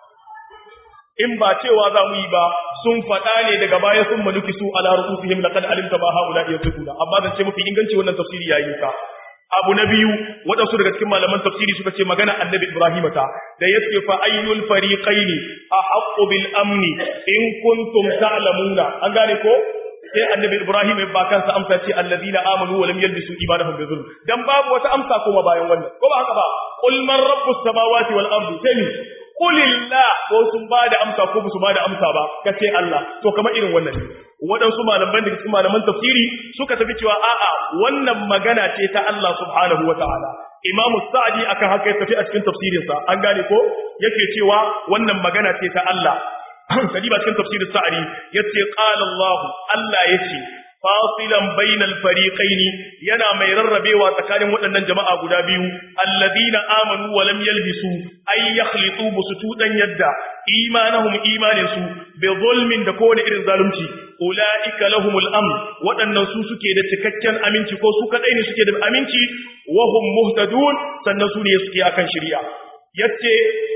in ba cewa za mu yi ba sun faɗa ne daga baya sun maluki su ala rusufihim laqad alimta ma haula yasukuna amma zan ce mafi inganci wannan tafsiri yayi ka abu na biyu waɗansu daga cikin malaman tafsiri suka ce magana annabi Ibrahim ta da yace fa ayyul fariqaini ahaqqu bil amni in kuntum ta'lamuna an gane ko sai annabi Ibrahim ya ba kansa amsa ce alladina amanu wa lam yalbisu imanahum bi zulm dan babu wata amsa kuma bayan wannan ko ba haka ba qul man rabbus samawati wal ardi sai Kulillah ko sun ba da amsa ko su ba da amsa ba kace Allah to kamar irin wannan ne waɗansu malaman da cikin malaman tafsiri suka tafi cewa a'a wannan magana ce ta Allah subhanahu wataala Imam Sa'di akan haka ya tafi a cikin tafsirinsa an gane ko yake cewa wannan magana ce ta Allah kadiba cikin tafsirin Sa'di yace qala Allah Allah yace fasilan bainal fariqaini yana mai rarrabewa tsakanin waɗannan jama'a guda biyu alladina amanu wa lam yalbisu ay yakhlitu busutudan yadda imanahum imanin su bi zulmin da kowane irin zalunci ulaika lahumul amn waɗannan su suke da cikakken aminci ko su kadai ne suke da aminci wa hum muhtadun sannan su ne suke akan shari'a yace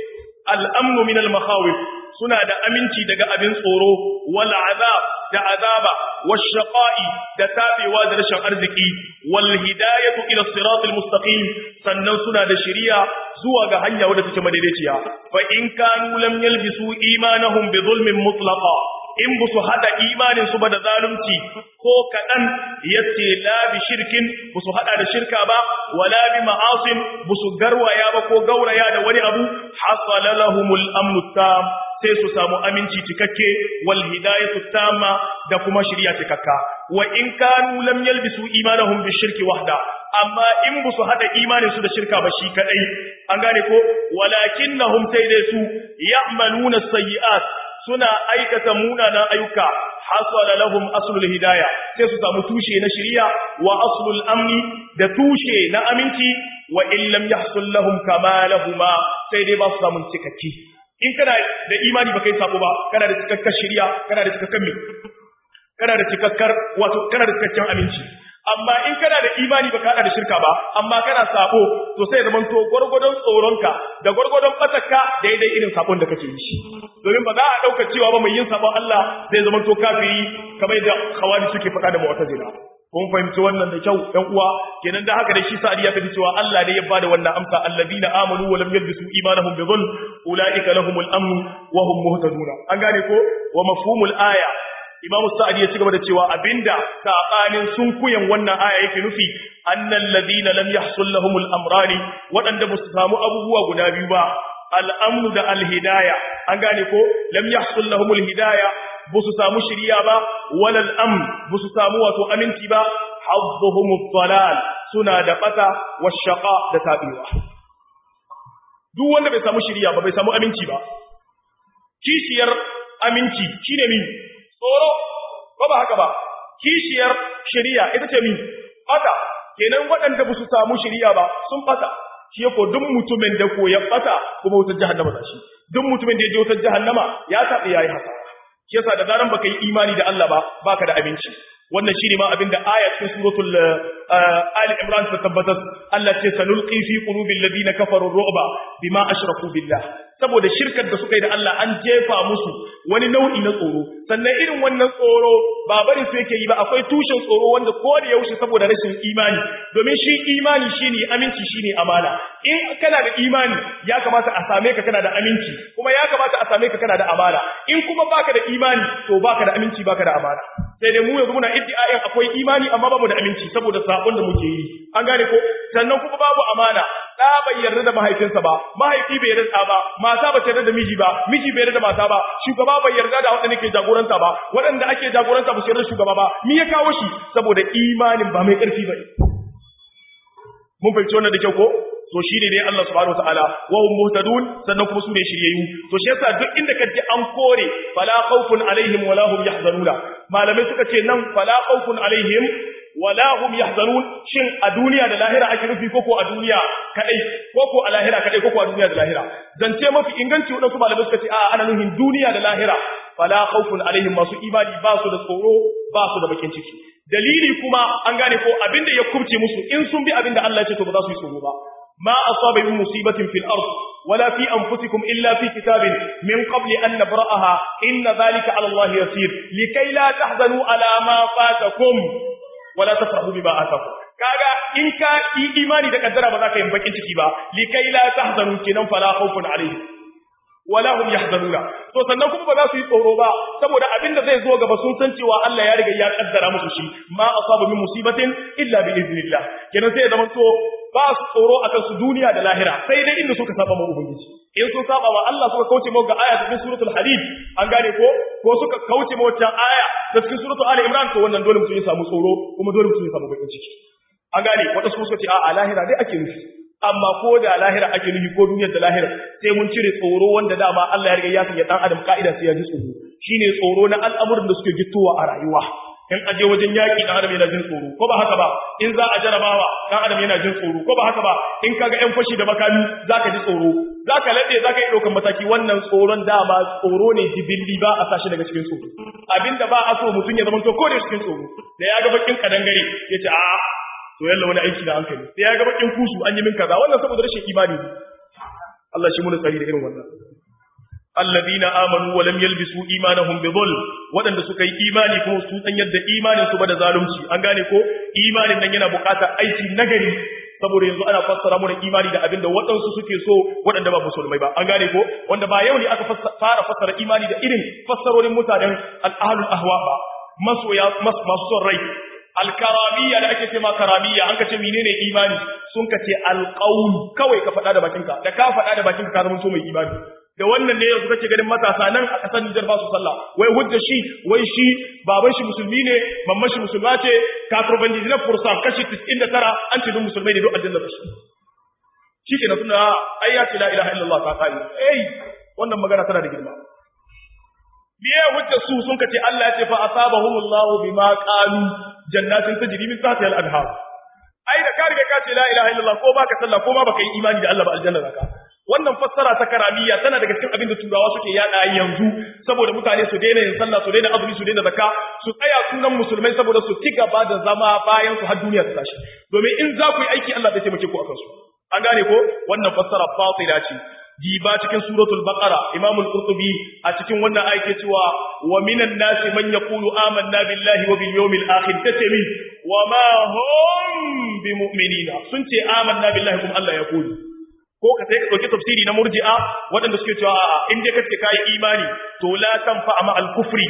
al-amnu min al-makhawif suna da aminci daga abin tsoro wal azab da azaba wash shaqa'i da tabewa da rashin arziki wal hidayatu ila siratil mustaqim sannan suna da shari'a zuwa ga hanya wadda take madaidaiciya fa in kanu lam yalbisu imanahum bi zulmin mutlaqa in bu su hada imanin su ba da zalunci ko kadan yace la bi shirkin bu su hada da shirka ba wala bi ma'asin bu su garwaya ba ko gauraya da wani abu hasala lahumul amnu tam sai su samu aminci cikakke wal hidayatu tamma da kuma shiriya cikakka wa in kanu lam yalbisu imanahum bi shirki wahda amma in bu su hada imanin su da shirka ba shi kadai an gane ko walakinnahum sai dai su ya'maluna sayyi'at suna aikata munanan ayyuka hasala lahum aslul hidaya sai su samu tushe na shiriya wa aslul amni da tushe na aminci wa in lam yahsul lahum kamalahuma sai dai ba su samu cikakki in kana da imani baka yi sabo ba kana da cikakkar shiriya kana da cikakkar me kana da cikakkar wato kana da cikakken aminci amma in kana da imani baka hada da shirka ba amma kana sabo to sai zaman to gurgudun tsoronka da gurgudun batakka daidai irin sabon da kake yi shi domin ba za a dauka cewa ba mai yin sabon Allah zai zaman to kafiri kamar da khawari suke faɗa da mu'tazila kun fahimci wannan da kyau ɗan uwa kenan da haka da shi sa'adi ya tafi cewa Allah ne ya bada wannan amsa allazina amanu wa lam yalbisu imanahum bi dhulm ulaika lahumul amn wa hum muhtaduna an gane ko wa mafhumul aya Imam Sa'adi ya ci gaba da cewa abinda sabanin sunkuyan wannan aya yake nufi annal ladina lam yahsul lahumul amrani wadanda ba su samu abubuwa guda biyu ba al-amnu da al-hidaya an gane ko lam yahsul lahumul hidaya ba su samu shiriya ba walal amn ba su samu wato aminci ba hazzuhumud dalal suna da bata washaqa da tabiwa duk wanda bai samu shiriya ba bai samu aminci ba kishiyar aminci shine mi tsoro ko ba haka ba kishiyar shiriya ita ce mi bata kenan waɗanda ba su samu shiriya ba sun bata shi ko duk mutumin da ko ya bata kuma wutar jahannama ta shi duk mutumin da ya je wutar jahannama ya taɓa yayi haka shi yasa da zaran baka yi imani da Allah ba baka da abinci wannan shine ma abinda aya cikin suratul ali imran ta tabbatar Allah ce sanulqi fi qulubil ladina kafaru ru'ba bima ashraku billah saboda shirkar da suka yi da Allah an jefa musu wani nau'i na tsoro sannan irin wannan tsoro ba bari su yake yi ba akwai tushen tsoro wanda ko da yaushe saboda rashin imani domin shi imani shine aminci shine amana in kana da imani ya kamata a same ka kana da aminci kuma ya kamata a same ka kana da amana in kuma baka da imani to baka da aminci baka da amana sai dai mu yanzu muna iddiayin akwai imani amma babu da aminci saboda sabon da muke yi an gane ko sannan kuma babu amana da bai yarda da mahaifinsa ba mahaifi bai yarda da ba mata ba ta yarda da miji ba miji bai yarda da mata ba shugaba bai yarda da wanda ke jagoranta ba waɗanda ake jagoranta ba su yarda shugaba ba me ya kawo shi saboda imanin ba mai ƙarfi ba mun fahimci wannan da kyau ko to shine dai Allah subhanahu wataala wa hum muhtadun sannan kuma su ne shiryayyu to shi yasa duk inda ka ji an kore fala khawfun alaihim wala hum yahzanuna malamai suka ce nan fala khawfun alaihim wala hum yahzanun shin a duniya da lahira ake nufi koko a duniya kadai koko a lahira kadai koko a duniya da lahira zance mafi inganci wadansu malamai suka ce a ana nufin duniya da lahira fala khawfun alaihim masu imani ba su da tsoro ba su da bakin ciki dalili kuma an gane ko abinda ya kubce musu in sun bi abinda Allah ya ce to ba za su yi tsoro ba ما أصاب من مصيبة في الأرض ولا في أنفسكم إلا في كتاب من قبل أن نبرأها إن ذلك على الله يسير لكي لا تحزنوا على ما فاتكم ولا تفرحوا بما آتاكم kaga in ka yi imani da kaddara ba za ka yi bakin ciki ba likai la tahzanu kenan fala khawfun alayhi wala hum yahzanuna to sannan kuma ba za su yi tsoro ba saboda abin da zai zo gaba sun san cewa Allah ya riga ya kaddara musu shi ma asaba min musibatin illa bi idnillah kenan sai ya zama to ba su tsoro akan su duniya da lahira sai dai inda suka saba ma ubangiji in sun saba wa Allah suka kauce mu ga aya ta cikin suratul hadid an gane ko ko suka kauce mu wata aya ta cikin suratul ali imran to wannan dole mutum ya samu tsoro kuma dole mutum ya samu bakin ciki an gane wata su suka ce a lahira dai ake nufi amma ko da lahira ake nufi ko duniyar da lahira sai mun cire tsoro wanda dama Allah ya riga ya sanya dan adam ka'ida sai ya ji tsoro shine tsoro na al'amuran da suke gittowa a rayuwa in aje wajen yaki dan adam yana jin tsoro ko ba haka ba in za a jarabawa dan adam yana jin tsoro ko ba haka ba in kaga yan fashi da makami zaka ji tsoro zaka lade zaka yi daukan mataki wannan tsoron dama tsoro ne jibilli ba a sashi daga cikin tsoro abinda ba a so mutum ya zama to ko da cikin tsoro da ya ga bakin kadangare yace a to yalla wani aiki da hankali sai ya ga bakin kusu an yi min kaza wannan saboda rashin imani ne Allah shi mun tsari da irin wannan alladhina amanu wa lam yalbisu imanahum bi dhulm wadanda suka yi imani kuma su san yadda imanin su ba da zalunci an gane ko imanin nan yana buƙatar aiki nagari saboda yanzu ana fassara mu da imani da abinda waɗansu suke so waɗanda ba musulmai ba an gane ko wanda ba yau ne aka fara fassara imani da irin fassarorin mutanen al-ahlul ahwa ba masoya masu son rai alkaramiya da ake ce ma karamiya an ka ce menene imani sun ka ce alqaul kawai ka faɗa da bakinka da ka faɗa da bakinka ka zama mai imani da wannan ne yanzu kake ganin matasa nan a kasar Nijar ba su sallah wai hujja shi wai shi baban shi musulmi ne mamman shi musulma ce kafir na fursa kashi 99 an ce duk musulmai ne duk aljanna su shi ke na suna ai ya ce la ilaha illallah ta kai eh wannan magana tana da girma biye hujja su sun kace Allah ya ce fa asabahumullahu bima qalu jannatin tajri min tahtiha al-anhar ai da ka riga ka ce la ilaha illallah ko baka sallah ko ma baka yi imani da Allah ba aljanna zaka wannan fassara ta karamiya tana daga cikin abin da turawa suke yada yanzu saboda mutane su daina yin sallah su daina azumi su daina zakka su tsaya sunan musulmai saboda su ci gaba da zama bayan su har duniya ta tashi domin in za ku yi aiki Allah zai taimake ku akan su an gane ko wannan fassara fatila ce diba cikin suratul baqara imam al-qurtubi a cikin wannan ayake cewa wa minan nasi man yaqulu amanna billahi wa bil yawmil akhir tace mi wa ma hum bimu'minina sun ce amanna billahi kuma Allah ya kulu ko ka sai ka dauki tafsiri na murji'a waɗanda suke cewa a'a in dai kace kai imani to la tanfa ma al-kufri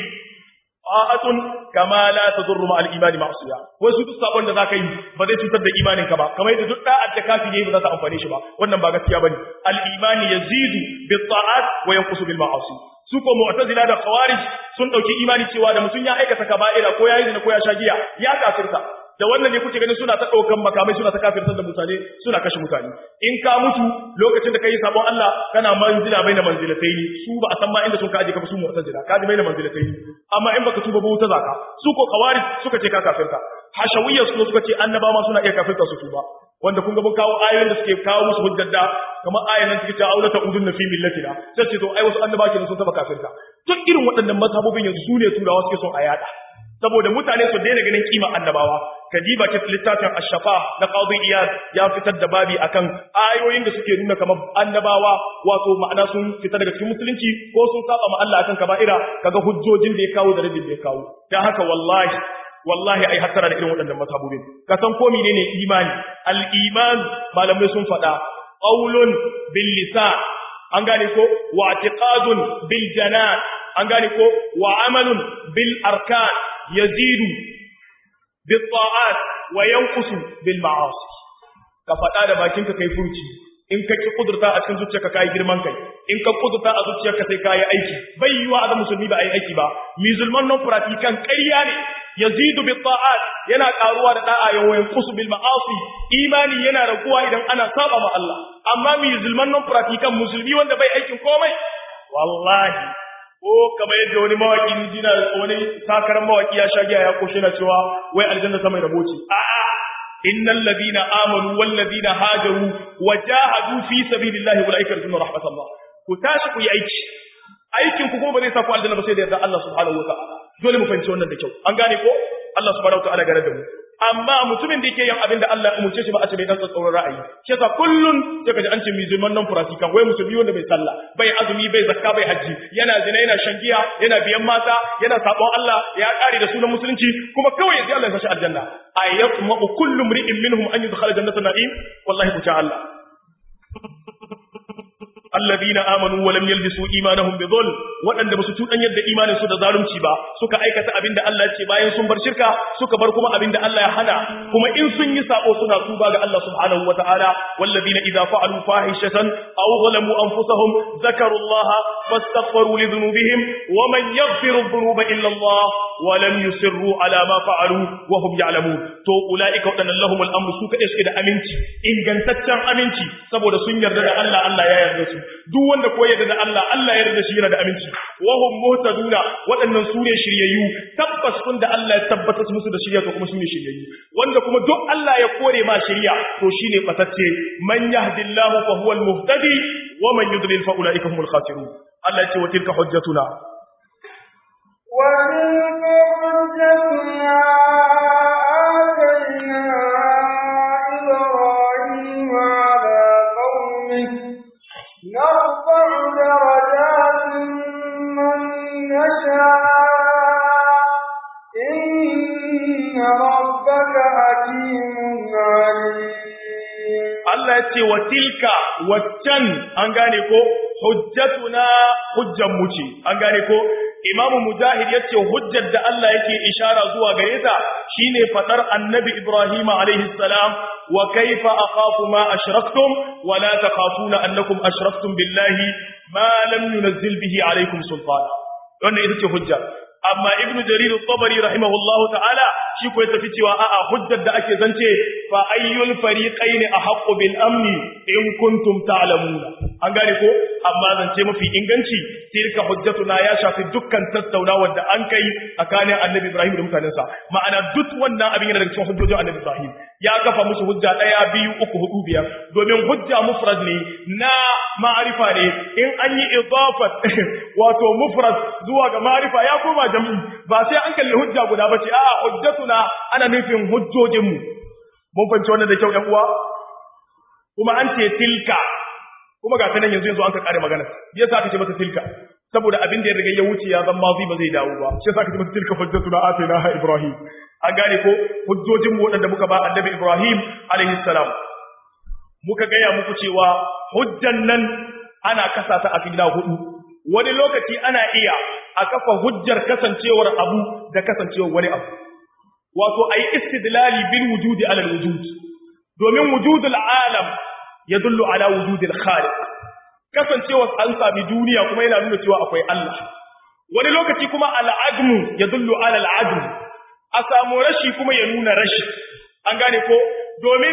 ta'atun kama la tadurru ma al-imani ma'siya wai su duk sabon da zaka yi ba zai cutar da imanin ka ba kamar yadda duk da'at da kafiri ba za ta amfane shi ba wannan ba gaskiya bane al-imani yazidu bit ta'at wa yanqusu bil ma'asi su ko mu'tazila da khawarij sun dauki imani cewa da mutun ya aikata kaba'ira ko ya yi zina ko ya sha giya ya kafirta da wannan ne kuke ganin suna ta daukan makamai suna ta kafirtar da mutane suna kashe mutane in ka mutu lokacin da kai sabon Allah kana manzila baina manzilatai su ba a san ma inda sun ka aje ka su mu'tazila ka ji baina manzilatai amma in baka tuba ba wuta zaka su ko khawarij suka ce ka kafirta hashawiyya su suka ce annaba ma suna iya kafirta su tuba wanda kun ga mun kawo ayoyin da suke kawo musu hujjar da kamar ayan nan suke cewa aulata udun na fi millatina sai ce to ai wasu annaba kenan sun taba kafirta duk irin waɗannan mazhabobin yanzu su ne turawa suke son a yada saboda mutane su daina ganin kima annabawa kadiba ta littafin ash-shafa na qadi iyad ya fitar da babi akan ayoyin da suke nuna kamar annabawa wato ma'ana sun fita daga cikin musulunci ko sun saba ma Allah akan kaba'ira kaga hujjojin da ya kawo da radin da ya kawo dan haka wallahi wallahi ai hattara da irin waɗannan mazhabobin ka san ko menene imani al-iman malamai sun faɗa qaulun bil lisan an gane ko wa i'tiqadun bil janan an gane ko wa amalun bil arkan yazidu bil ta'at wa yanqusu bil ma'asi ka faɗa da bakinka kai furci in ka ki kudurta a cikin zuciyarka kai girman kai in ka kudurta a zuciyarka sai kai aiki bai yiwa a musulmi ba ai aiki ba musulman non pratican ƙarya ne yazidu bit ta'at yana karuwa da da'a ya wayan qusu bil ma'asi imani yana raguwa idan ana saba ma Allah amma musulman non pratikan musulmi wanda bai aikin komai wallahi ko kamar yadda wani mawaki ni jina wani sakaran mawaki ya sha giya ya koshe na cewa wai aljanna ta mai raboci a'a innal ladina amanu wal ladina hajaru wajahadu fi sabilillahi ulaika yarjuna rahmatullah ku tashi ku yi aiki aikin ku kuma ba zai sa ku aljanna ba sai da yarda Allah subhanahu wa ta'ala dole mu fahimci wannan da kyau an gane ko Allah subhanahu wa ta'ala gare da mu amma mutumin da yake yin abin da Allah ya umurce shi ba a ce bai dan tsatsauran ra'ayi shi yasa kullun sai kaji an ce musulman nan furatikan wai musulmi wanda bai sallah bai azumi bai zakka bai haji yana zina yana shan giya yana biyan mata yana sabon Allah ya kare da sunan musulunci kuma kawai yanzu Allah ya sashi aljanna ayatma kullu mri'in minhum an yudkhala jannatan na'im wallahi ku ta Allah alladhina amanu wa lam yalbisu imanahum bi dhulm wadanda basu tudan yadda imanin su da zalunci ba suka aikata abinda Allah ya ce bayan sun bar shirka suka bar kuma abinda Allah ya hana kuma in sun yi sabo suna tuba ga Allah subhanahu wataala walladhina idza fa'alu fahishatan aw zalamu anfusahum zakaru Allah fastaghfiru li dhunubihim wa man yaghfiru dhunuba illa Allah wa lam yusirru ala ma fa'alu wa hum ya'lamun to ulaika wadannan lahumul amru su kade suke da aminci ingantaccen aminci saboda sun yarda da Allah Allah ya yarda su duk wanda ko yarda da Allah Allah ya yarda shi yana da aminci wa hum muhtaduna waɗannan su ne shiryayyu tabbas kun da Allah ya tabbata musu da shirya to kuma su ne shiryayyu wanda kuma duk Allah ya kore ma shirya to shine fatacce man yahdillahu fa huwa al-muhtadi wa man yudlil fa ulaika humul khasirun Allah ya ce wa tilka hujjatuna wa tilka hujjatuna نرفع درجات من نشاء إن ربك حكيم عليم Allah ya ce wa tilka waccan an gane ko hujjatuna hujjan mu ce an gane ko Imamu Mujahid ya ce hujjar da Allah yake ishara zuwa gare ta shine fadar Annabi Ibrahim alaihi salam wa kaifa akhafu ma ashraktum wa la takhafuna annakum ashraktum billahi ma lam yunzil bihi alaikum sultana wannan ita ce hujja amma Ibn Jarir al-Tabari rahimahullahu ta'ala shi ko ya tafi cewa a'a hujjar da ake zance fa ayyul fariqaini ahqqu bil amni in kuntum ta'lamuna an gane ko amma zance mafi inganci tilka hujjatuna ya shafi dukkan tattaunawar da an kai tsakanin Annabi Ibrahim da mutanensa ma'ana duk wannan abin yana daga cikin hujjojin Annabi Ibrahim ya kafa musu hujja daya biyu uku hudu biyar domin hujja mufrad ne na ma'arifa ne in an yi idafat wato mufrad zuwa ga ma'arifa ya koma jam'i ba sai an kalli hujja guda bace a'a hujjatuna ana nufin hujjojinmu mun fahimci wannan da kyau ɗan uwa kuma an ce tilka kuma ga sanan yanzu yanzu an ka kare magana me yasa aka ce mata tilka saboda abin da ya riga ya wuce ya zama mazi ba zai dawo ba shi yasa aka ce mata tilka hujjatuna atainaha ibrahim an gane ko hujjojin mu wadanda muka ba annabi ibrahim alaihi salam muka gaya muku cewa hujjan nan ana kasa ta a gida hudu wani lokaci ana iya a kafa hujjar kasancewar abu da kasancewar wani abu wato ayi istidlali bil wujudi ala wujud domin wujudul alam yadullu ala wujudil khaliq kasancewar an sami duniya kuma yana nuna cewa akwai Allah wani lokaci kuma al'admu yadullu ala al'adm a samu rashi kuma ya nuna rashi an gane ko domin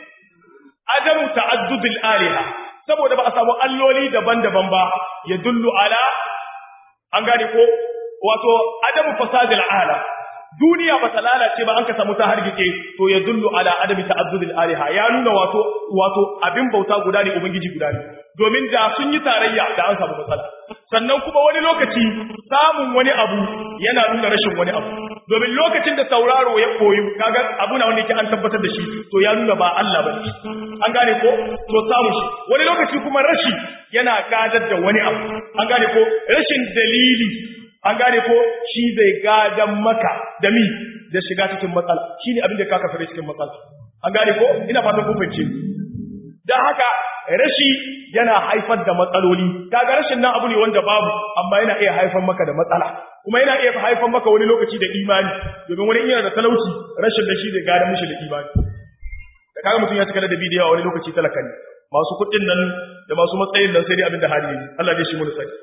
adamu ta'addudul aliha saboda ba a samu alloli daban-daban ba yadullu ala an gane ko wato adamu fasadil alam duniya ba ta lalace ba an ka samu ta hargitse to ya dullu ala adami ta'addudil aliha ya nuna wato wato abin bauta guda ne ubangiji guda ne domin da sun yi tarayya da an samu matsala sannan kuma wani lokaci samun wani abu yana nuna rashin wani abu domin lokacin da sauraro ya koyu kaga abu na wanda yake an tabbatar da shi to ya nuna ba Allah ba an gane ko to samu shi wani lokaci kuma rashi yana gadar da wani abu an gane ko rashin dalili an gane ko shi zai gadan maka da mi da shiga cikin matsala shi ne abin da ka kafare cikin matsala an gane ko ina fatan kun fahimce dan haka rashi yana haifar da matsaloli kaga rashin nan abu ne wanda babu amma yana iya haifar maka da matsala kuma yana iya haifar maka wani lokaci da imani domin wani yana da talauci rashin da shi zai gadan mishi da imani da kaga mutum ya cika da bidiyo wani lokaci talaka ne masu kuɗin nan da masu matsayin nan sai dai abin da hali ne Allah dai shi mu sai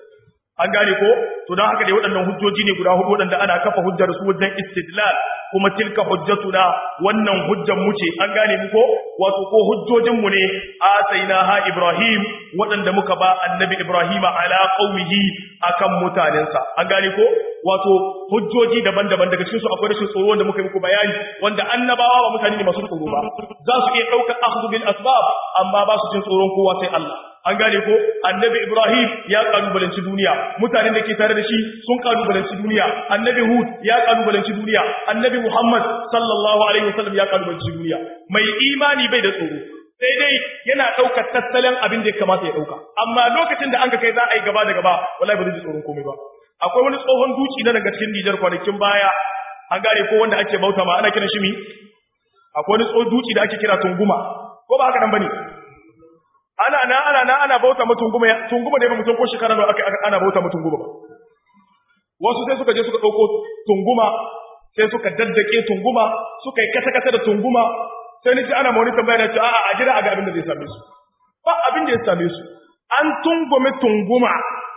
an gane ko to dan haka dai waɗannan hujjoji ne guda hudu waɗanda ana kafa hujjar su wajen istidlal kuma tilka hujjatuna wannan hujjan mu ce an gane mu ko wato ko hujjojin mu ne ataina ha ibrahim waɗanda muka ba annabi ibrahima ala qaumihi akan mutanensa an gane ko wato hujjoji daban-daban daga cikin su akwai rashin tsoro wanda muka yi muku bayani wanda annabawa ba mutane ne masu tsoro ba za su iya ɗaukar akhdhu bil asbab amma ba su jin tsoron kowa sai Allah an gane ko annabi ibrahim ya kalubalanci duniya mutanen da ke tare da shi sun kalubalanci duniya annabi hud ya kalubalanci duniya annabi muhammad sallallahu alaihi wasallam ya kalubalanci duniya mai imani bai da tsoro sai dai yana ɗaukar tattalin abin da ya kamata ya ɗauka amma lokacin da an ga kai za a yi gaba da gaba wallahi ba zai ji tsoron komai ba akwai wani tsohon duki na daga cikin Nijar kwanakin baya an gane ko wanda ake bauta ma ana kiran shi mi akwai wani tsohon duki da ake kira tunguma ko ba haka nan bane ana na ana na ana bauta mu tunguma tunguma da ba mutum ko shekara da aka ana bauta mu tunguma ba wasu sai suka je suka dauko tunguma sai suka daddake tunguma suka yi kasa kasa da tunguma sai ni ji ana mawani tambaya na ce a'a a jira a ga abin da zai same su ba abin da ya same su an tungume tunguma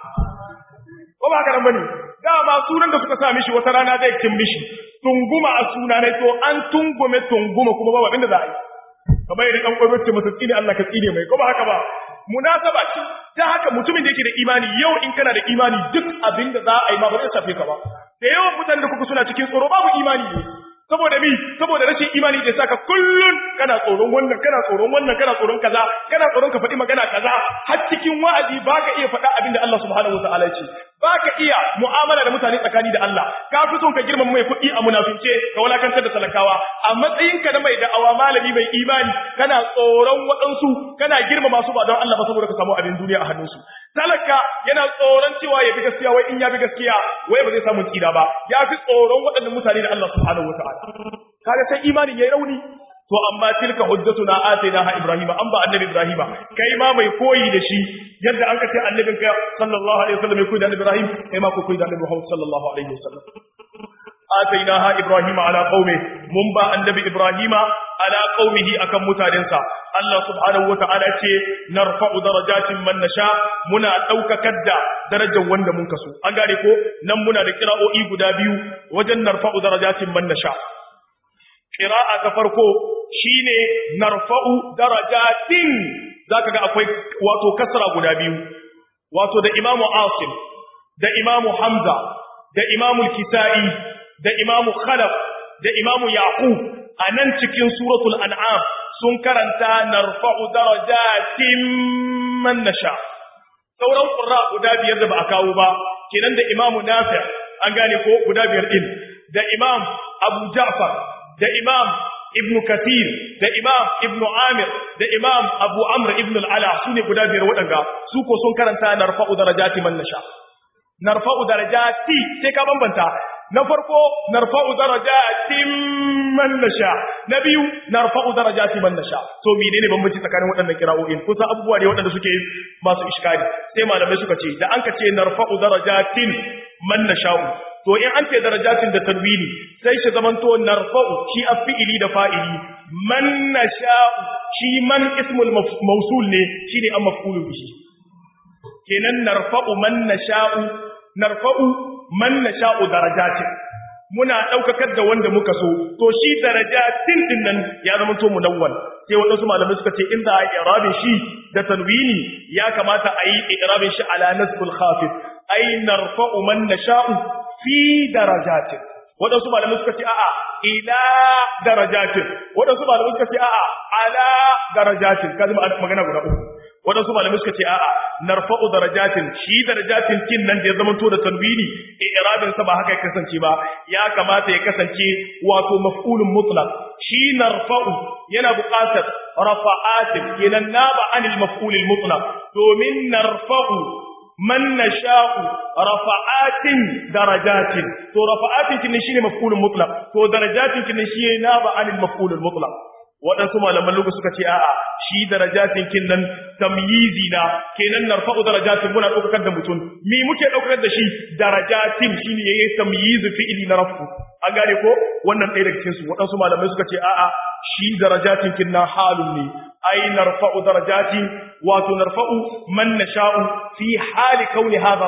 ko ba haka nan bane dama sunan da suka sa mishi wata rana zai kin mishi tunguma a suna ne to an tungume tunguma kuma ba abin da za a yi kamar yadda dan kwaibar ce masa tsine Allah ka tsine mai ko ba haka ba munasaba ce ta haka mutumin da yake da imani yau in kana da imani duk abin da za a yi ma ba zai shafe ka ba da yawan mutanen da kuka suna cikin tsoro babu imani ne saboda mi saboda rashin imani da saka kullun kana tsoron wannan kana tsoron wannan kana tsoron kaza kana tsoron ka faɗi magana kaza har cikin wa'azi baka iya faɗa abin da Allah subhanahu wataala ce baka iya mu'amala da mutane tsakani da Allah ka fi son ka girmama mai kuɗi a munafince ka walakantar da talakawa a matsayin ka na mai da'awa malami mai imani kana tsoron waɗansu kana girmama su ba don Allah ba saboda ka samu abin duniya a hannunsu talaka yana tsoron cewa ya fi gaskiya wai in ya fi gaskiya wai ba zai samu tsira ba ya fi tsoron waɗannan mutane da Allah subhanahu wataala kaga sai imanin yayi rauni to amma tilka hujjatuna atainaha ibrahima an ba annabi ibrahima kai ma mai koyi da shi yadda an ka ce annabin ka sallallahu alaihi wasallam ya koyi da ibrahim kai ma ku koyi da annabi muhammad sallallahu alaihi wasallam atainaha ibrahima ala qaumi mun ba annabi ibrahima ala qaumihi akan mutanensa Allah subhanahu wata'ala ce narfa'u darajatin man nasha muna daukakar da darajar wanda mun kaso an gane ko nan muna da kira'o'i guda biyu wajen narfa'u darajatin man nasha qira'a ta farko shine narfa'u darajatin zaka ga akwai wato kasra guda biyu wato da imamu asim da imamu hamza da imamu kisai da imamu khalaf da imamu yaqub anan cikin suratul an'am sun karanta narfa'u darajatin man nasha sauran qurra guda biyar da ba a kawo ba kenan da imamu nafi an gane ko guda biyar din da imam abu ja'far da imam ibnu kathir da imam ibnu amir da imam abu amr ibn al-ala sune guda biyar waɗanga su ko sun karanta narfa'u darajati man nasha narfa'u darajati sai ka bambanta na farko narfa'u darajatin man nasha na biyu narfa'u darajati man nasha to menene bambanci tsakanin waɗannan kira'o'in kusa abubuwa ne waɗanda suke masu iskari sai malamai suka ce da an ka ce narfa'u darajatin man nasha'u to in an ce darajatin da tanwini sai shi zamanto narfa'u shi af'ili da fa'ili man nasha'u shi man ismul mawsul ne shine an maf'ulu bihi kenan narfa'u man nasha'u narfa'u man nasha'u darajatin muna daukakar da wanda muka so to shi darajatin din nan ya zama to munawwal sai wadansu malamai suka ce inda ai i'rabin shi da tanwini ya kamata a yi i'rabin shi ala nasbul khafif ay narfa'u man nasha'u fi darajatin wadansu malamai suka ce a'a ila darajatin wadansu malamai suka ce a'a ala darajatin kaji magana guda uku wadansu malamai suka ce a'a narfa'u darajatin shi darajatin kin nan da ya zama to da tanwini i'rabin sa ba haka ya kasance ba ya kamata ya kasance wato maf'ulun mutlaq shi narfa'u yana buƙatar rafa'atin kenan naba anil maf'ulil mutlaq domin narfa'u man nasha'u rafa'atin darajatin to rafa'atin kin shine maf'ulun mutlaq to darajatin kin shi naba anil maf'ulil mutlaq waɗansu malaman lugu suka ce a'a shi darajatin kin nan tamyizi na kenan narfa'u darajatin muna ɗaukar da mutum mi muke ɗaukar da shi darajatin shine yayi tamyizu fi'ili na rafu an gane ko wannan ɗaya daga cikin su waɗansu malamai suka ce a'a shi darajatin kin na halun ne ai narfa'u darajatin wato narfa'u man nasha'u fi hali kauni hadha ar-raf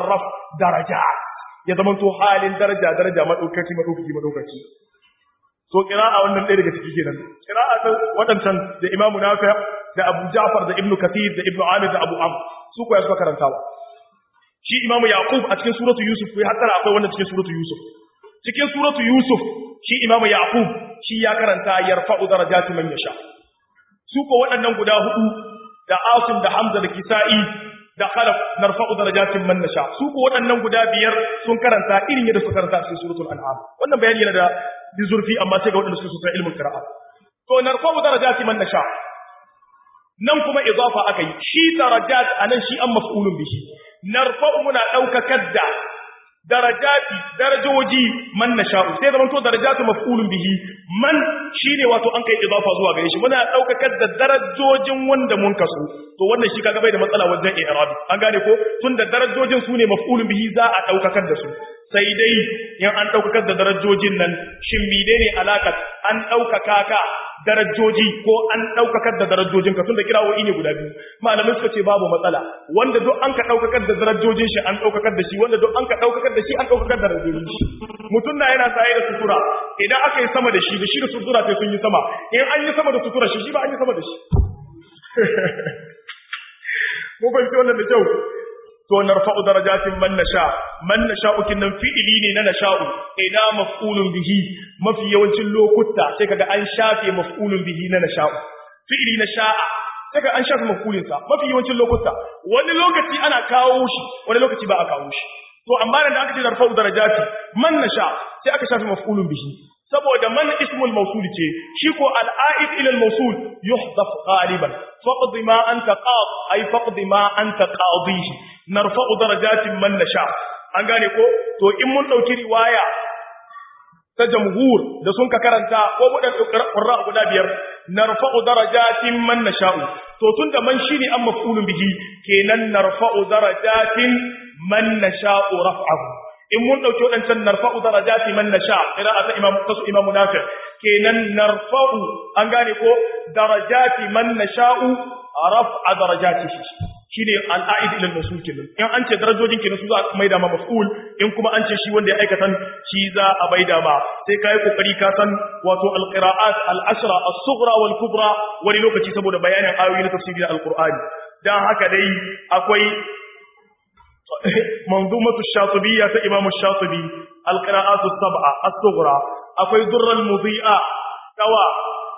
daraja ya zama to halin daraja daraja madaukaki madaukaki madaukaki so qira'a wannan ɗaya daga ciki kenan qira'a ta wadancan da Imam Nafi da Abu Ja'far da Ibn Kathir da Ibn Amir da Abu Amr su ko ya suka karantawa shi Imam Yaqub a cikin suratu Yusuf ko hatta akwai wannan cikin suratu Yusuf cikin suratu Yusuf shi Imam Yaqub shi ya karanta yarfa'u darajati man yasha su ko waɗannan guda hudu da Asim da Hamza da Kisa'i da Khalaf narfa'u darajatin man nasha su ko waɗannan guda biyar sun karanta irin yadda suka karanta cikin suratul an'am wannan bayani yana da zurfi amma sai ga waɗanda suka san ilmin qira'a to narfa'u darajati man nasha nan kuma idafa akai shi darajat anan shi an maf'ulun bihi narfa'u muna daukakar da darajati darajoji man nasha'u sai zaman to darajatu maf'ulun bihi man shine wato an kai idafa zuwa gare shi muna daukakar da darajojin wanda mun kaso to wannan shi kaga bai da matsala wajen i'rabi an gane ko tunda darajojin su ne maf'ulun bihi za a daukakar da su sai dai in an daukakar da darajojin nan shin menene alaka an daukaka ka darajoji ko an daukakar da darajojin ka tunda kirawoyi ne guda biyu malamai suka ce babu matsala wanda duk an ka daukakar da darajojin shi an daukakar da shi wanda duk an ka daukakar da shi an daukakar da darajojin shi mutum na yana saye da sutura idan aka yi sama da shi da shi da sutura sai sun yi sama in an yi sama da sutura shi shi ba an yi sama da shi mu fahimci wannan da kyau to narfa'u darajatin man nasha man nasha'u kinnan fi'ili ne na nasha'u ina maf'ulun bihi mafi yawancin lokuta sai kaga an shafe maf'ulun bihi na nasha'u fi'ili na sha'a sai kaga an shafe maf'ulin sa mafi yawancin lokuta wani lokaci ana kawo shi wani lokaci ba a kawo shi to amma da aka ce narfa'u darajati man nasha sai aka shafe maf'ulun bihi saboda man ismul mawsul ce shi ko al'aid ila al-mawsul yuhdaf ghaliban faqd ma anta qad ay faqd ma anta qadihi narfa'u darajatin man nasha an gane ko to in mun dauki riwaya ta jamhur da sun ka karanta ko mu da qurra guda biyar narfa'u darajatin man nasha'u to tunda man shine an maf'ulun bihi kenan narfa'u darajatin man nasha'u raf'ahu in mun dauki wadancan narfa'u darajati man nasha qira'atu imam tasu imam nafi kenan narfa'u an gane ko darajati man nasha'u raf'a darajatihi shine al'aid ila al-maf'ul kenan in an ce darajojin kenan su za a maida ma maf'ul in kuma an ce shi wanda ya aikatan shi za a maida ma sai kai kokari ka san wato al-qira'at al-ashra as-sughra wal kubra wani lokaci saboda bayanin ayoyi na tafsirin al-qur'ani dan haka dai akwai منظومة الشاطبية إمام الشاطبي القراءات السبعة الصغرى أكوي در المضيئة كوا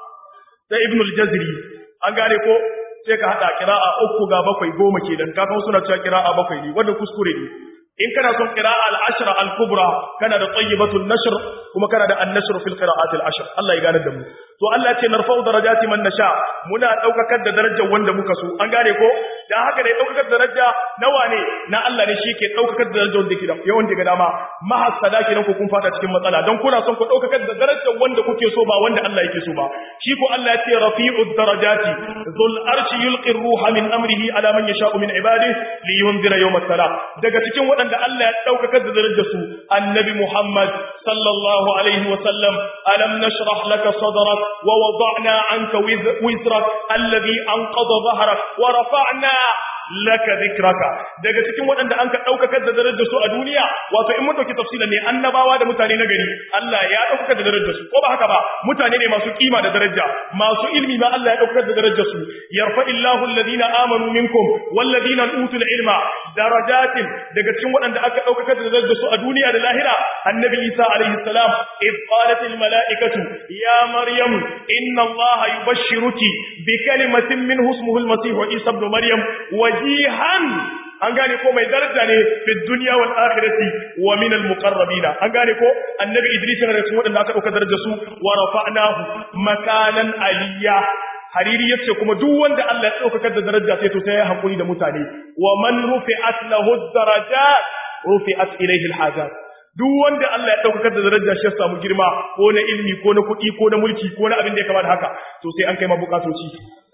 ابن الجزري أنقالكو sai ka hada kira'a uku ga bakwai goma kenan ka kawo suna cewa kira'a bakwai ne wanda kuskure ne in kana son qira'a al-ashra al-kubra kana da tayyibatul nashr kuma kana da an-nashr fil qira'at al-ashr Allah ya gane da mu to Allah ya ce narfa'u darajati man nasha muna daukakar da darajar wanda muka so an gane ko dan haka dai daukakar daraja nawa ne na Allah ne shi ke daukakar da darajar wanda ke da yawan daga dama mahassada kenan ku kun fata cikin matsala dan kuna son ku daukakar da darajar wanda kuke so ba wanda Allah yake so ba shi ko Allah ya ce rafi'ud darajati dhul arshi yulqi ruha min amrihi ala man yasha'u min ibadihi liyunzira yawm as-salam daga cikin waɗanda Allah ya daukakar da darajar su annabi Muhammad sallallahu alaihi wa sallam alam nashrah laka sadrak wa wada'na anka wizrak alladhi anqadha dhahrak wa rafa'na laka dhikraka daga cikin waɗanda an ka daukakar da darajar su a duniya wato in mun dauki tafsila ne annabawa da mutane na gari Allah ya daukakar da darajar su ko ba haka ba mutane ne masu kima da daraja masu ilmi ma Allah ya daukakar da darajar su yarfa illahu alladhina amanu minkum walladhina utul ilma darajatin daga cikin waɗanda aka daukakar da darajar su a duniya da lahira annabi Isa alaihi salam id qalat al malaikatu ya maryam inna allaha yubashshiruki bi kalimatin minhu ismuhu al masih isa ibn maryam wajihan an gane ko mai daraja ne fi dunya wal akhirati wa min al muqarrabin an gane ko annabi idris ne cikin wadanda aka dauka darajar su wa rafa'nahu makanan aliyya hariri yace kuma duk wanda Allah ya dauka da daraja sai to sai ya hakuri da mutane wa man rufi'at lahu darajat rufi'at ilayhi al hajat duk wanda Allah ya dauka da daraja shi ya samu girma ko na ilmi ko na kuɗi ko na mulki ko na abin da ya kamata haka to sai an kai ma bukatoci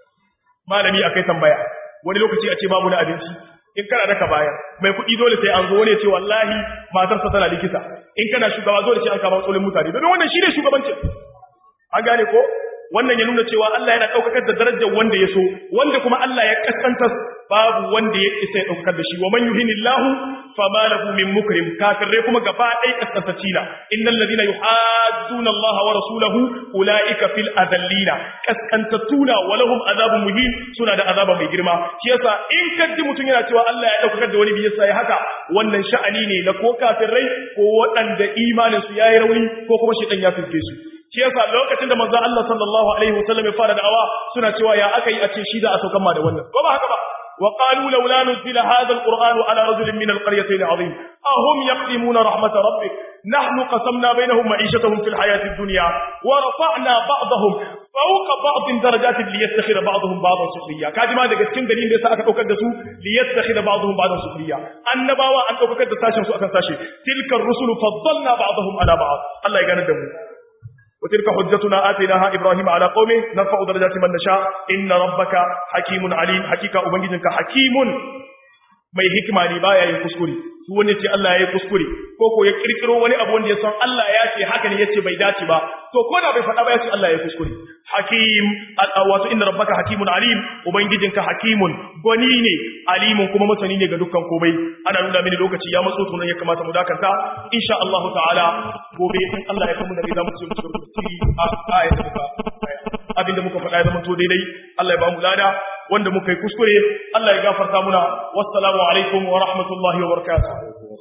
malami akai tambaya wani lokaci a ce babu na abinci in kana daka bayar mai kuɗi dole sai an zo wani ya ce wallahi matarsa tana likita in kana shugaba dole sai an kama tsolin mutane don wannan shine shugabancin an gane ko wannan ya nuna cewa Allah yana daukakar da darajar wanda ya so wanda kuma Allah ya kaskanta babu wanda ya isa ya daukakar da shi wa man yuhinillahu fama lahu min mukrim kafirai kuma gaba ɗaya kaskantaci na innal ladina yuhadduna Allah wa rasulahu ulaika fil adallina kaskantatuna wa lahum azabun muhin suna da azaba mai girma shi yasa in kaddi mutun yana cewa Allah ya daukakar da wani bi yasa ya haka wannan sha'ani ne na ko kafirai ko waɗanda imanin su yayi rauni ko kuma shi ya fiske su shi yasa lokacin da manzon Allah sallallahu alaihi wasallam ya fara da'awa suna cewa ya aka yi a ce shi da a saukan ma da wannan ko ba haka ba وقالوا لولا نزل هذا القرآن على رجل من القريتين عظيم أهم يقسمون رحمة ربك نحن قسمنا بينهم معيشتهم في الحياة الدنيا ورفعنا بعضهم فوق بعض درجات ليتخذ بعضهم بعضا سخريا كاجي ما daga cikin dalilin da yasa aka daukar da su liyattakhidha ba'dhum ba'dan sukhriya annabawa an daukar da sashin su akan sashi tilkar rusul faddalna ba'dahum ala ba'd Allah ya gane da mu وتلك حجتنا آتيناها إبراهيم على قومه نرفع درجات من نشاء إن ربك حكيم عليم حقيقة أبنجدك حكيم mai hikima ne baya yin kuskure su wani ce Allah ya yi kuskure ko ko ya kirkiro wani abu wanda ya san Allah ya ce haka ne yace bai dace ba to ko da bai faɗa ba ya ce Allah ya yi kuskure hakim wato inna rabbaka hakimun alim ubangijinka hakimun gwani ne alimun kuma masani ne ga dukkan komai ana nuna mini lokaci ya matso to nan ya kamata mu dakanta insha Allah ta'ala gobe in Allah ya kamu da zamu ce mu tafsiri a ayat abinda muka faɗa ya zama to daidai Allah ya ba mu lada wanda muka yi kuskure Allah ya gafarta muna wassalamu alaikum wa rahmatullahi wa barakatuh